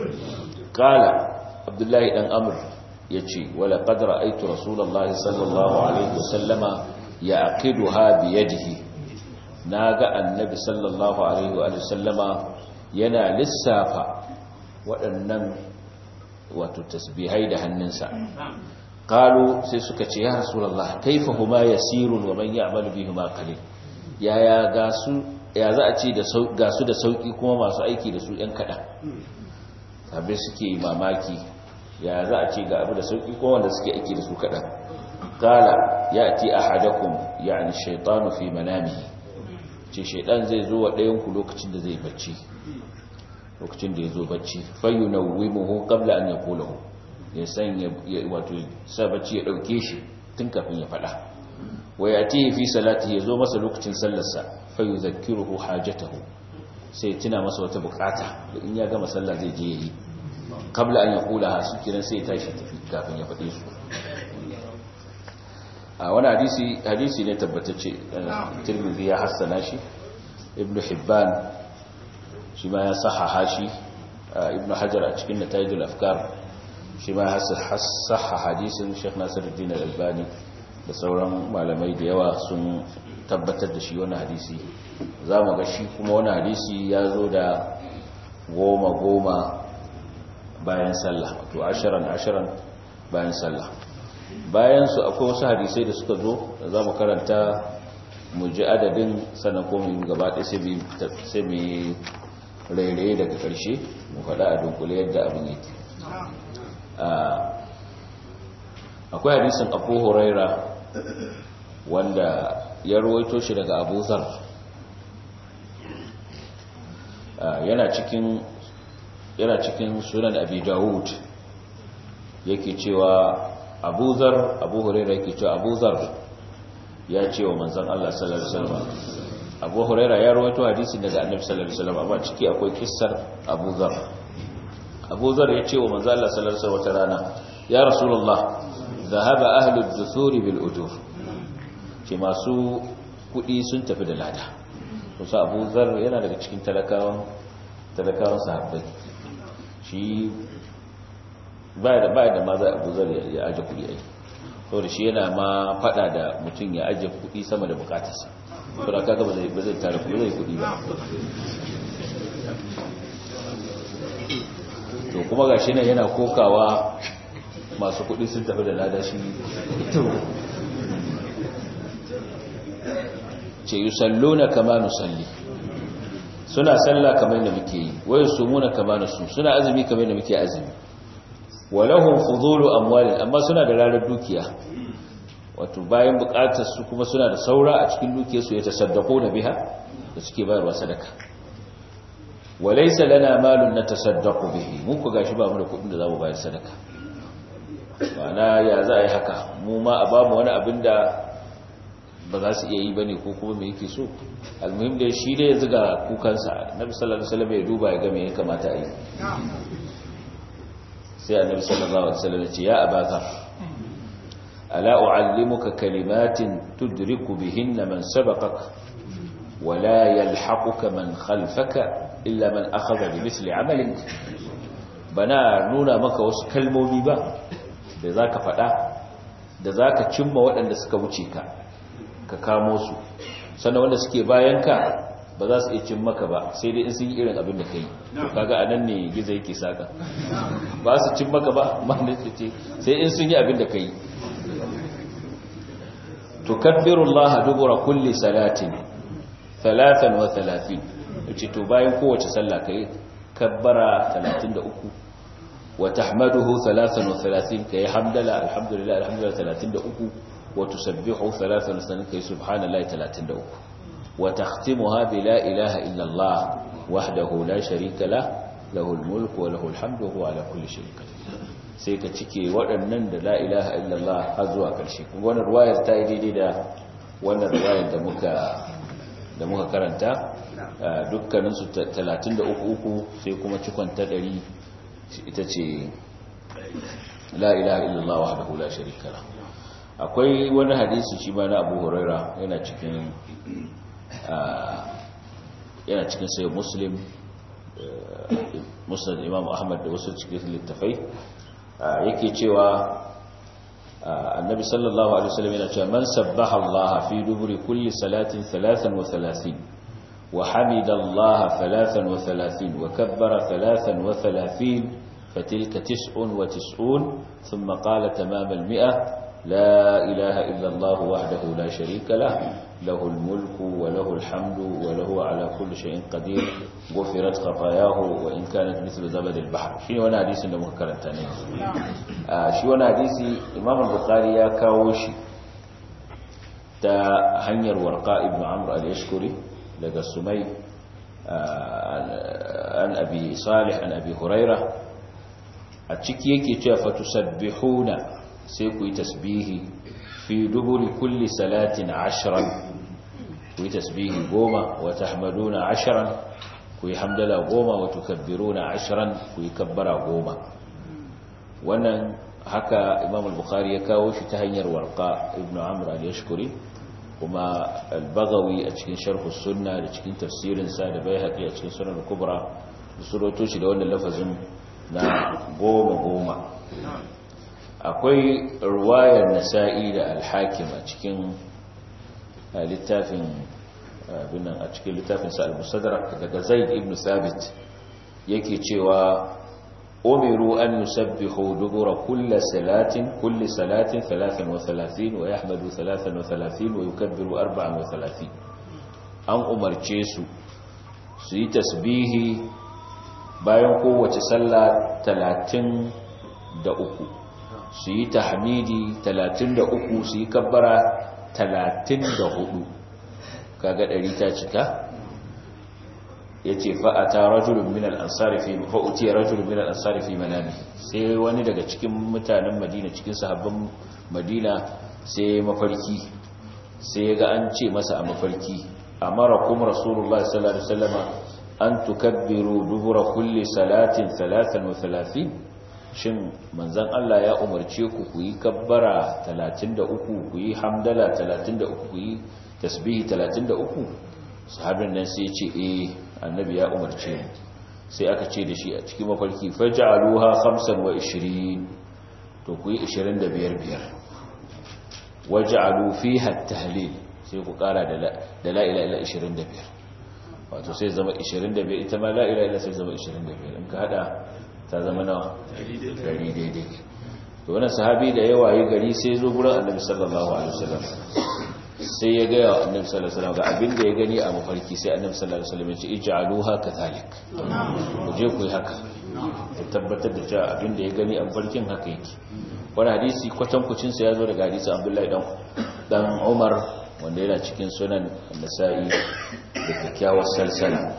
qala abdullahi dan amr yace wala qad ra'aytu rasulullahi sallallahu alaihi wasallama yaqiduha bi yadihi naga annabi sallallahu alaihi wa sallama yana lissafa waɗannan wato tasbihai da hannunsa qalu sai suka ce ya rasulullah kaifa huma yasirun wa man ya'malu bihima qalil yaya ga su ya za a ce ga su da sauki kuma masu aiki da su ‘yan kaɗan sabai suke mamaki ya za a ce ga abu da sauki kuma wanda suke aiki da su kaɗan kala ya ce a hadakun ya ni shaitanu fi manami ce shaitan zai zo wa ɗayanku lokacin da zai bacci lokacin da ya zo bacci fayu na wimuhu kabla an ya kolahu ya san wato sa bacci ya ɗauke shi tun kafin ya faɗa wa ya fi salati ya zo masa lokacin sallarsa fayu zakiruhu hajatahu sai tuna masa wata bukata da in ya gama sallah zai je yi kabla an ya kula ha su kiran sai tashi tafi kafin ya faɗe su a wani hadisi hadisi ne tabbatacce tirmidhi ya hassana shi ibnu hibban shi ma ya sahaha shi ibnu hajar a cikin natayidul afkar shi ma ya sahaha hadisin sheikh nasiruddin al-albani da sauran malamai da yawa sun tabbatar da shi wani hadisi za mu ga shi kuma wani hadisi ya zo da goma goma bayan sallah wato ashirin ashirin bayan sallah bayan su akwai wasu hadisai da suka zo da za mu karanta mu ji adadin sannan ko mu gaba ɗaya sai mu yi rairaye daga ƙarshe mu faɗa a dunkule yadda abin yake akwai hadisin abu huraira wanda ya ruwaito shi daga abu zar yana cikin yana cikin sunan abi dawud yake cewa abu zar abu huraira yake cewa abu zar ya ce wa manzan Allah sallallahu alaihi wasallam abu huraira ya ruwaito hadisin daga annabi sallallahu alaihi wasallam amma ciki akwai kissar abu zar abu zar ya ce wa manzan Allah sallallahu alaihi wasallam wata rana ya rasulullah ذهب أهل الدثور بالأجور ce masu kudi sun tafi da lada kusa abu zar yana daga cikin talakawan talakawan sahabbai shi baya da baya da ma za abu zar ya aje kudi ai saboda shi yana ma fada da mutum ya aje kudi sama da bukatarsa saboda kaga ba zai ba zai tare kudi zai kudi ba to kuma gashi nan yana kokawa masu kudi sun tafi da lada shi ce yi sallo na kama nusalli suna sallah kamar da muke yi wayo sumuna kamar su suna azumi kamar da muke azumi walahum fudulu amwalin amma suna da rarar dukiya wato bayan bukatar su kuma suna da saura a cikin dukiyar su ya tasaddaqo na biha da suke bayarwa sadaka walaysa lana malun natasaddaqu bihi mun ku gashi ba mu da kudin da zamu bayar sadaka ma'ana ya za a yi haka mu ma a bamu wani abin da ba za su iya yi bane ko kuma me yake so almuhim da shi ne ya ziga kukansa nabi sallallahu alaihi wasallam ya duba ya ga me ya kamata a yi sai annabi sallallahu alaihi wasallam ya ce ya abaka ala uallimuka kalimatin tudriku bihinna man sabaqak ولا يلحقك من خلفك إلا من أخذ بمثل عملك bana nuna maka wasu kalmomi ba da za ka faɗa da za ka cimma waɗanda suka wuce ka ka kamo su sannan wanda suke bayanka ba za su iya cin maka ba sai dai in sun yi irin abin da ka yi to kaga a nan ne gizo yake saka ba su cin maka ba mahalin ce sai in sun yi abin da ka yi tukabbirullah dubura kulli salatin talatan wa talatin yace to bayan kowace sallah kai kabbara 33 wa tahmaduhu 33 kai hamdala alhamdulillah alhamdulillah 33 wa tusabbihu 33 kai subhanallahi 33 wa takhtimuha bi la ilaha illa allah wahdahu la sharika lah lahu almulku wa lahu alhamdu wa ala kulli shay'in qadir sai ka cike waɗannan da la ilaha illa allah har zuwa ƙarshe kuma wannan ruwayar ta yi daidai da wannan ruwayar da muka da muka karanta dukkaninsu 33 sai kuma cikon ta 100 ita ce la ilaha illallah wahdahu la sharika la akwai wani hadisi shi ma na Abu Huraira yana cikin yana cikin sai Muslim Musnad Imam Ahmad da wasu cikin littafai yake cewa النبي صلى الله عليه وسلم يقول من سبح الله في دبر كل صلاة ثلاثا وثلاثين وحمد الله ثلاثا وثلاثين وكبر ثلاثا وثلاثين فتلك تسع وتسعون ثم قال تمام المئة لا إله إلا الله وحده لا شريك له له الملك وله الحمد وله على كل شيء قدير غفرت خطاياه وإن كانت مثل زبد البحر شنو وانا حديث da muka karanta ne shi wani hadisi Imam al-Bukhari ya kawo shi ta hanyar Warqa ibn Amr al-Yashkuri daga Sumay an Abi Salih an Abi Huraira a ciki yake cewa fatusabbihuna sai ku yi tasbihi fi duburi kulli salatin ashran ku yi tasbihi goma wa tahmaduna ashran ku yi hamdala goma wa tukabbiruna ashran ku yi kabbara goma wannan haka imam al-bukhari ya kawo shi ta hanyar warqa ibn amr al-yashkuri kuma al-baghawi a cikin sharh sunna da cikin tafsirin sa da baihaqi a cikin sunan al-kubra suroto shi da wannan lafazin na goma goma akwai ruwayar nasa'i da al-hakim a cikin littafin binan a cikin littafin sa al-musaddarak daga zaid ibn sabit yake cewa umiru an yusabbihu dubura kulli salatin kulli salatin 33 wa yahmadu 33 wa yukabbiru 34 an umarce su su yi tasbihi bayan kowace sallah 33 su yi tahmidi 33 su yi kabbara 34 kaga ɗari ta cika ya ce fa'ata rajulun min al'ansari fi fa'uti rajulun min al'ansari fi manami sai wani daga cikin mutanen madina cikin sahabban madina sai mafarki sai ya ga an ce masa a mafarki a mara kuma rasulullah sallallahu alaihi wasallama an tukabbiru dubura kulli salatin salatan wa talatin shin manzan Allah ya umarce ku ku yi kabbara 33 ku yi hamdala 33 ku yi tasbihi 33 sahabin nan sai ce eh annabi ya umarce mu sai aka ce da shi a cikin mafarki faj'aluha 25 to ku yi 25 biyar waj'alu fiha at-tahlil sai ku kara da da la ilaha illa 25 wato sai zama 25 ita ma la ilaha illa sai zama 25 in ka hada ta zama nawa gari daidai to wannan sahabi da yawa yi gari sai zo gurin annabi sallallahu alaihi wasallam sai ya gaya wa annabi sallallahu alaihi wasallam ga abin da ya gani a mafarki sai annabi sallallahu alaihi wasallam ya ce ij'aluha kadhalik ku je ku yi haka ku tabbatar da cewa abin da ya gani a mafarkin haka yake wani hadisi kwatankucin sa ya zo daga hadisi Abdullahi dan dan Umar wanda yana cikin sunan Nasa'i da kyakkyawar salsala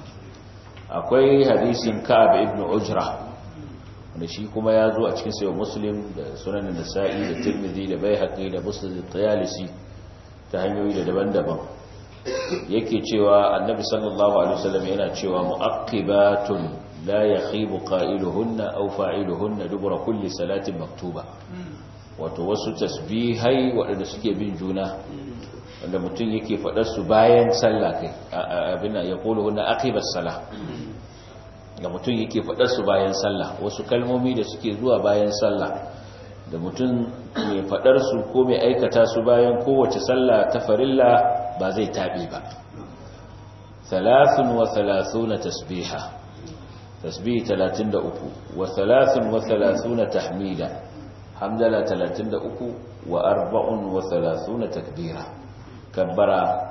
akwai hadisin Ka'ab ibn Ujra wanda shi kuma ya zo a cikin sayo muslim da sunan nasa'i da tirmidhi da baihaqi da muslim da tayalisi ta hanyoyi da daban-daban yake cewa annabi sallallahu alaihi wasallam yana cewa mu'aqibatun la yakhibu qailuhunna aw fa'iluhunna dubura kulli salatin maktuba wato wasu tasbihai waɗanda suke bin juna wanda mutum yake faɗar su bayan sallah kai abin ya kulu hunna aqibas salah da mutum yake faɗar su bayan sallah wasu kalmomi da suke zuwa bayan sallah da mutum mai faɗar su ko mai aikata su bayan kowace sallah ta farilla ba zai taɓe ba thalathun wa thalathuna tasbiha tasbih 33 wa thalathun wa thalathuna tahmida hamdala 33 wa arba'un wa thalathuna takbira kabbara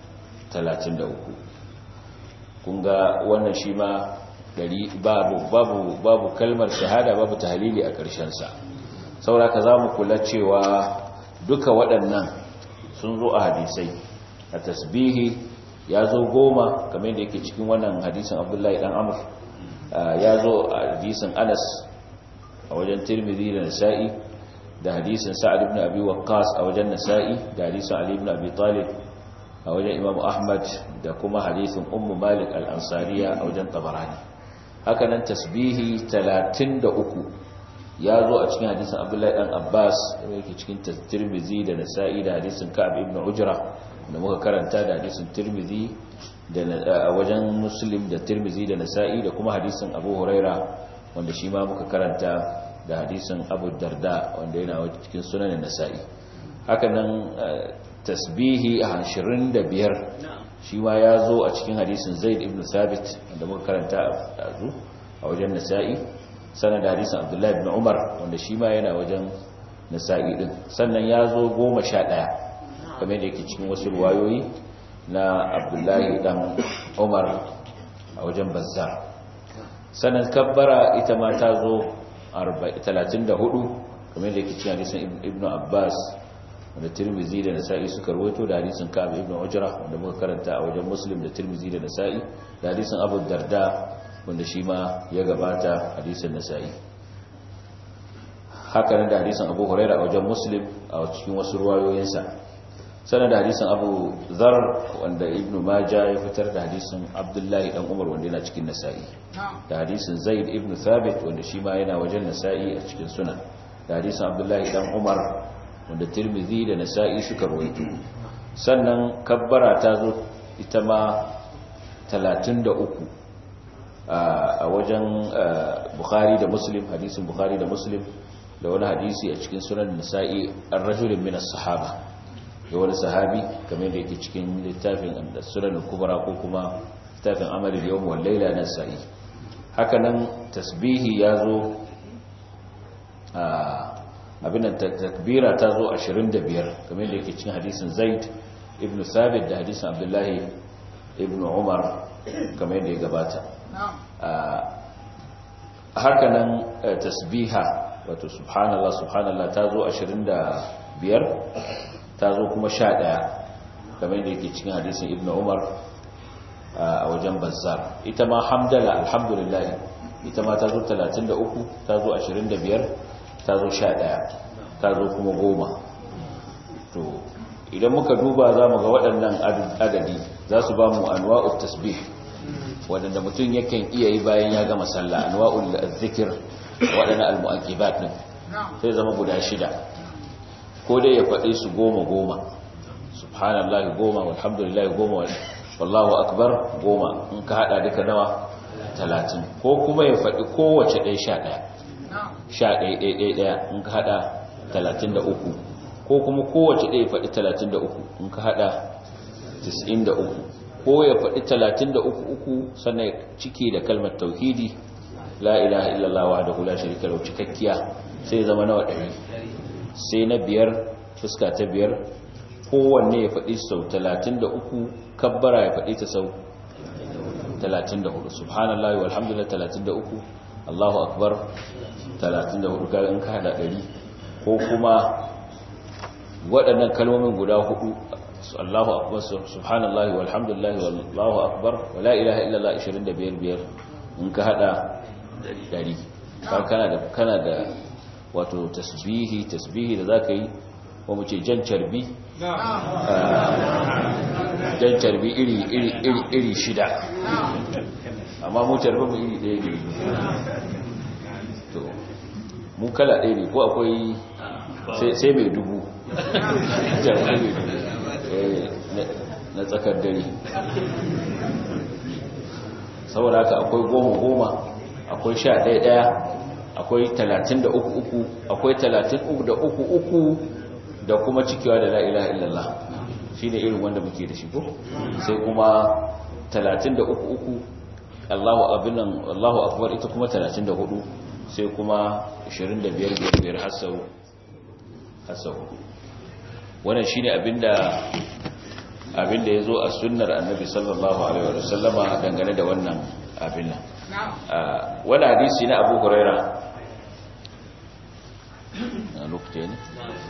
33 kun ga wannan shi ma babu babu babu kalmar shahada babu tahlili a ƙarshen sa sauraka zamu kula cewa duka waɗannan sun zo a hadisai a tasbihi ya zo goma kamar da yake cikin wannan hadisin Abdullahi dan Amr ya zo a hadisin Anas a wajen Tirmidhi da Nasa'i da hadisin Sa'ad ibn Abi Waqqas a wajen Nasa'i da hadisin Ali ibn Abi Talib a wajen Imam Ahmad da kuma hadisin Ummu Malik al-Ansariya a wajen Tabarani hakanan tasbihi 33 ya zo a cikin hadisin abdullahi dan abbas yake cikin tirmizi da nasa'i da hadisin ka'ab ibn ujra da muka karanta da hadisin tirmizi da wajen muslim da tirmizi da nasa'i da kuma hadisin abu huraira wanda shi ma muka karanta da hadisin abu darda wanda yana cikin sunanin nasa'i hakanan tasbihi a 25 shi ma ya zo a cikin hadisin zaid ibn sabit wanda muka karanta a zu a wajen nasa'i sannan da hadisin abdullahi ibn umar wanda shi ma yana wajen nasa'i din sannan ya zo goma sha ɗaya kamar da yake cikin wasu ruwayoyi na abdullahi dan umar a wajen bazzar sannan kabbara ita ma ta zo 34 kamar da yake cikin hadisin ibn abbas wanda tirmizi da nasa'i suka rawaito da hadisin ka'ab ibn ujra wanda muka karanta a wajen muslim da tirmizi da nasa'i da hadisin abu darda wanda shi ma ya gabata hadisin nasa'i haka nan da hadisin abu huraira a wajen muslim a cikin wasu ruwayoyinsa sanar da hadisin abu zar wanda ibn maja ya fitar da hadisin abdullahi dan umar wanda yana cikin nasa'i da hadisin zaid ibn thabit wanda shi ma yana wajen nasa'i a cikin sunan da hadisin abdullahi dan umar wanda tirmidhi da nasa'i suka rawaito sannan kabbara ta zo ita ma 33 a wajen bukhari da muslim hadisin bukhari da muslim da wani hadisi a cikin sunan nasa'i ar-rajulun min as-sahaba da wani sahabi kamar da yake cikin littafin sunan kubra ko kuma littafin amalul yawm wal layla na sa'i haka nan tasbihi ya zo abin da takbira ta zo 25 kamar da yake cikin hadisin zaid ibn sabit da hadisin abdullahi ibn umar kamar da ya gabata haka nan tasbiha wato subhanallah subhanallah ta zo 25 ta zo kuma 11 kamar da yake cikin hadisin ibn umar a wajen bazzar ita ma hamdala alhamdulillah ita ma ta zo 33 ta zo 25 ta zo 11 ta zo kuma goma to idan muka duba za mu ga waɗannan adadi za su ba mu anwa'ut tasbih waɗanda mutum yakan iya yi bayan ya gama sallah anwa'ul zikir waɗannan al-mu'aqibat din sai zama guda shida ko dai ya faɗi su goma goma subhanallahi goma walhamdulillahi goma wallahu akbar goma in ka hada duka nawa talatin ko kuma ya faɗi kowace ɗaya sha ɗaya sha ɗaya ɗaya ɗaya ɗaya in ka hada talatin da uku ko kuma kowace ɗaya faɗi talatin da uku in ka hada tis'in da uku ko ya faɗi talatin da uku uku sannan ciki da kalmar tauhidi la ilaha illallah wa da hula shirika lau cikakkiya sai zama nawa ɗari sai na biyar fuska ta biyar kowanne ya faɗi sau 33 kabbara ya faɗi ta sau 34 subhanallahi walhamdulillah 33 Allahu akbar 34 ga in ka hada 100 ko kuma waɗannan kalmomin guda hudu Allahu akbar subhanallahi walhamdulillah wallahu akbar wala ilaha illallah 25 biyar in ka hada 100 kana da kana da wato tasbihi tasbihi da zaka yi ko mu ce jan carbi jan carbi iri iri iri iri shida amma mu carbi mu iri ɗaya ne to mu kala ɗaya ne ko akwai sai mai dubu na tsakar dare saboda haka akwai goma goma akwai sha ɗaya ɗaya akwai talatin da uku uku akwai talatin uku da uku uku da kuma cikewa da la'ila illallah shi ne irin wanda muke da shi ko sai kuma talatin da uku uku allahu abinan allahu akbar ita kuma talatin da hudu sai kuma ashirin da biyar biyar hasau hasau wannan shi ne abinda abinda ya zo a sunnar annabi sallallahu alaihi wa sallama dangane da wannan abin nan wani hadisi na abu huraira a lokacin ne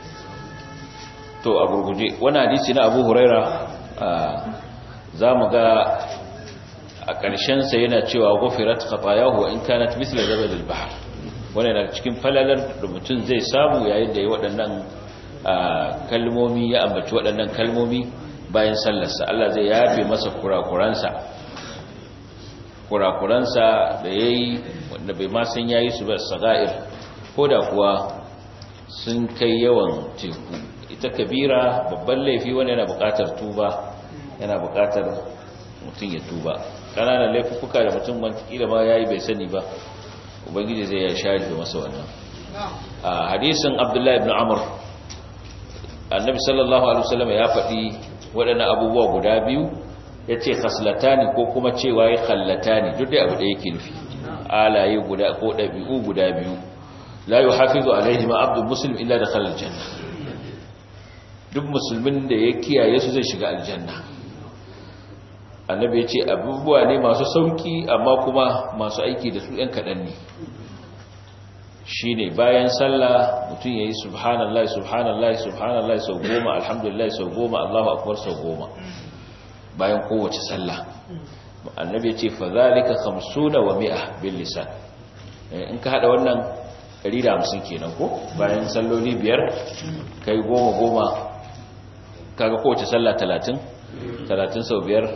to a gurguje wani hadisi na abu huraira za mu ga a ƙarshensa yana cewa gofirat khatayahu in kanat misla zabadil bahr wani daga cikin falalar da mutum zai samu yayin da ya waɗannan kalmomi ya ambaci waɗannan kalmomi bayan sallarsa Allah zai yafe masa kurakuransa kurakuransa da ya yi wanda bai ma san yayi su ba saga'ir ko da kuwa sun kai yawan teku ita kabira babban laifi wanda yana buƙatar tuba yana buƙatar mutum ya tuba ƙananan laifuka da mutum kila ma yayi bai sani ba ubangiji zai ya share masa wannan a hadisin abdullahi ibn amr annabi sallallahu alaihi wasallam ya faɗi waɗannan abubuwa guda biyu ya ce khaslatani ko kuma cewa ya khallatani duk da abu da yake nufi alaye guda ko ɗabi'u guda biyu la yi hafizu alaihi ma abdul muslim illa da khalal janna duk musulmin da ya kiyaye su zai shiga aljanna annabi ya ce abubuwa ne masu sauki amma kuma masu aiki da su ‘yan kaɗan ne shi ne bayan sallah mutum ya yi subhanallah subhanallah subhanallah sau goma alhamdulillah sau goma allahu akwai sau goma bayan kowace sallah annabi ya ce fa zalika khamsuna wa mi'a bil lisan in ka hada wannan 150 kenan ko bayan salloli biyar kai goma goma kaga kowace sallah 30 30 sau biyar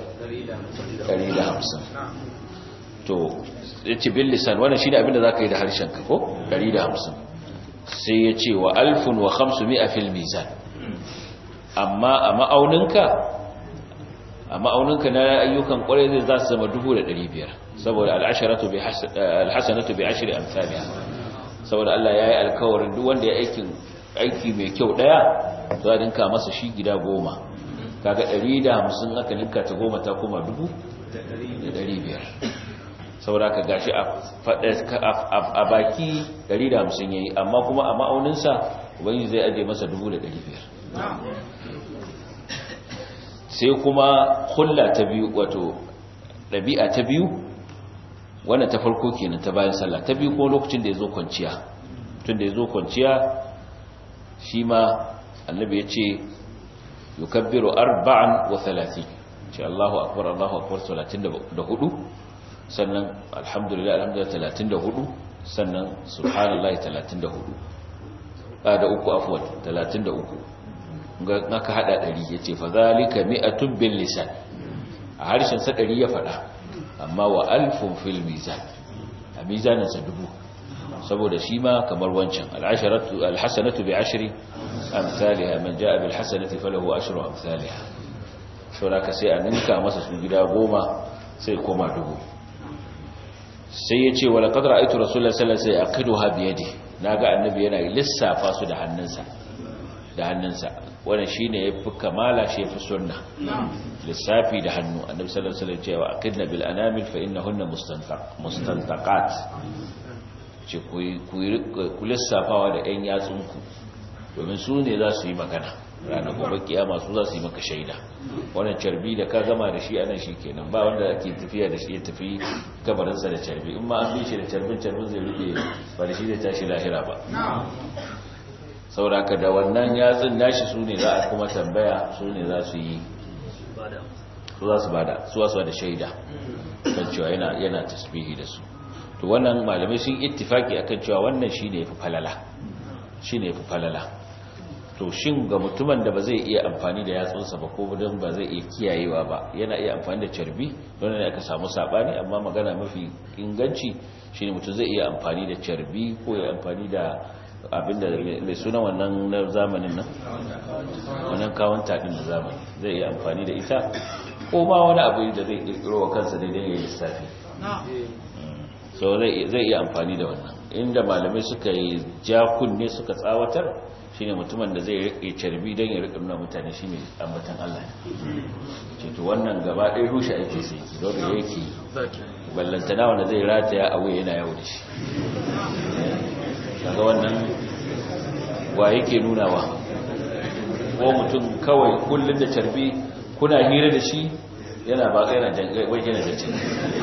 150 to yace bil lisan wannan shine abinda zaka yi da harshen ka ko 150 sai yace wa alfun wa 500 fil mizan amma a ma'auninka a ma'auninka na ayyukan kwarai zai za su zama 1500 saboda al'asharatu bi alhasanatu bi ashri amsalha saboda Allah yayi alkawarin duk wanda ya aikin aiki mai kyau daya za a dinka masa shi gida goma kaga 150 aka ninka ta goma ta kuma 1500 saboda ka gashi a baki 150 yayi amma kuma a ma'auninsa ubangiji zai aje masa 1500 sai kuma hulla ta biyu wato ɗabi'a ta biyu wannan ta farko kenan ta bayan sallah ta biyu kuma lokacin da ya zo kwanciya tun da ya zo kwanciya shi ma annabi ya ce yukabbiru arba'an wa talatin ce Allahu akbar Allahu akbar talatin da hudu sannan alhamdulillah alhamdulillah talatin da hudu sannan subhanallahi talatin da hudu da uku afwan talatin da uku ga aka hada ɗari ya ce fa zalika mi'atun bil lisan a harshen sa ɗari ya faɗa amma wa alfun fil mizan a mizanin sa dubu saboda shi ma kamar wancan al'asharatu alhasanatu bi ashri amsalha man jaa bil hasanati falahu ashru amsalha saboda ka sai a ninka masa su gida goma sai koma dubu sai ya ce wala qad ra'aytu rasulullahi sallallahu alaihi wasallam yaqiduha bi yadi naga annabi yana lissafa su da hannunsa da hannunsa wannan shine yafi kamala shi yafi sunna lissafi da hannu annabi sallallahu alaihi wasallam cewa aqidna bil anamil fa innahunna mustantaq mustantaqat ce ku lissafawa da ɗan yatsunku domin su ne za su yi magana ranar gobe kiyama su za su yi maka shaida wannan carbi da ka gama da shi anan shi kenan ba wanda ake tafiya da shi ya tafi kabarinsa da carbi in ma an bi shi da carbin carbin zai rufe ba da shi zai tashi lahira ba sauraka da wannan yatsun nashi su ne za a kuma tambaya su ne za su yi su za su bada su wasu da shaida kan cewa yana yana tasbihi da su to wannan malamai sun ittifaki akan cewa wannan shine yafi falala shine yafi falala to shin ga mutumin da ba zai iya amfani da yatsunsa ba ko don ba zai iya kiyayewa ba yana iya amfani da carbi don ne aka samu sabani amma magana mafi inganci shine mutum zai iya amfani da carbi ko ya amfani da abinda mai suna wannan na zamanin nan wannan kawon taɗin da zamani zai iya amfani da ita ko ma wani abu da zai ƙirƙiro wa kansa daidai ya yi lissafi so zai iya amfani da wannan inda malamai suka yi jakunne suka tsawatar shine mutumin da zai rike carbi don ya rike nuna mutane shine ambatan Allah ce to wannan gaba ɗaya rushe ake sai ki don da yake ballantana wanda zai rataya a wuya yana yawo da shi daga wannan wa yake nunawa ko mutum kawai kullum da carbi kuna hira da shi yana ba yana wajen da ce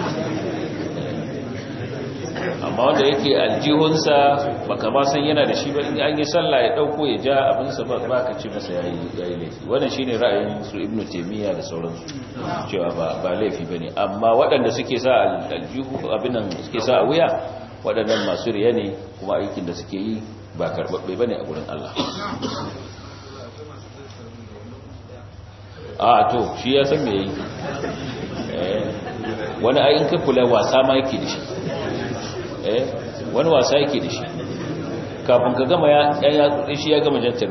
amma wanda yake aljihunsa baka ma san yana da shi ba in an yi sallah ya dauko ya ja abinsa ba ba ka ce masa yayi yayi laifi wannan shine ra'ayin su ibnu taymiya da sauransu cewa ba ba laifi bane amma waɗanda suke sa aljihu abin nan suke sa a wuya waɗannan masu riya ne kuma aikin da suke yi ba karbabbe bane a gurin Allah a to shi ya san me yi wani ayin ka kula wasa ma yake da shi eh wani wasa yake da shi kafin ka gama ya ya shi ya gama jantar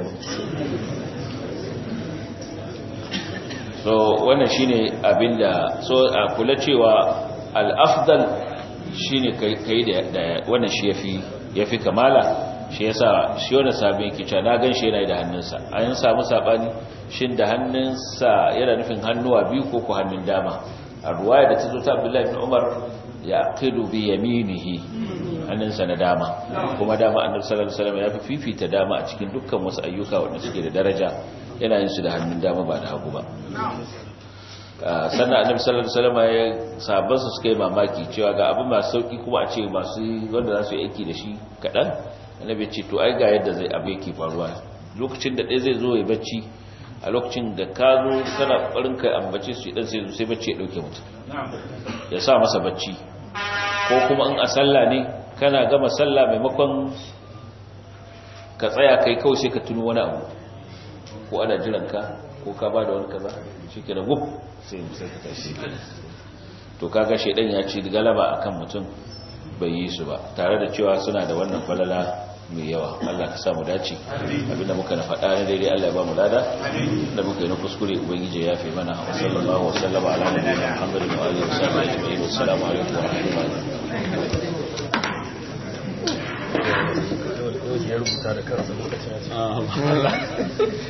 so wannan shine abinda so a kula cewa al-afdal shine kai da wannan shi yafi yafi kamala shi yasa shi wannan sabin yake cewa na ganshi yana da hannunsa an samu sabani shin da hannunsa yana nufin hannuwa biyu ko ko hannun dama a ruwaya da ta zo ta Abdullahi ibn Umar ya qidu bi yaminihi hannunsa na dama kuma dama annabi sallallahu alaihi wasallam ya fi fifita dama a cikin dukkan wasu ayyuka wanda suke da daraja yana yin su da hannun dama ba da hagu ba sannan annabi sallallahu alaihi wasallam ya sabon su suka yi mamaki cewa ga abu masu sauki kuma a ce masu wanda za su yi aiki da shi kaɗan annabi ce to ai ga yadda zai abu yake faruwa lokacin da ɗaya zai zo ya bacci a lokacin da ka zo kana ƙwarin ka ambace su idan sai sai bacci ya ɗauke mutum ya sa masa bacci ko kuma in a sallah ne kana gama sallah maimakon ka tsaya kai kawai sai ka tuno wani abu ko ana jiran ka ko ka ba da wani kaza shi ke da gub sai sai ka tashi to kaga shedan ya ci galaba akan mutum bai yi su ba tare da cewa suna da wannan falala mai yawa Allah ka samu dace abinda muka na faɗa na daidai Allah ya ba mu lada da muka yi na kuskure ubangiji ya fi mana wa sallallahu wa sallama ala nabiyina Muhammadin wa alihi wa sahbihi ajma'in assalamu alaikum wa rahmatullahi ya rubuta da kansa lokacin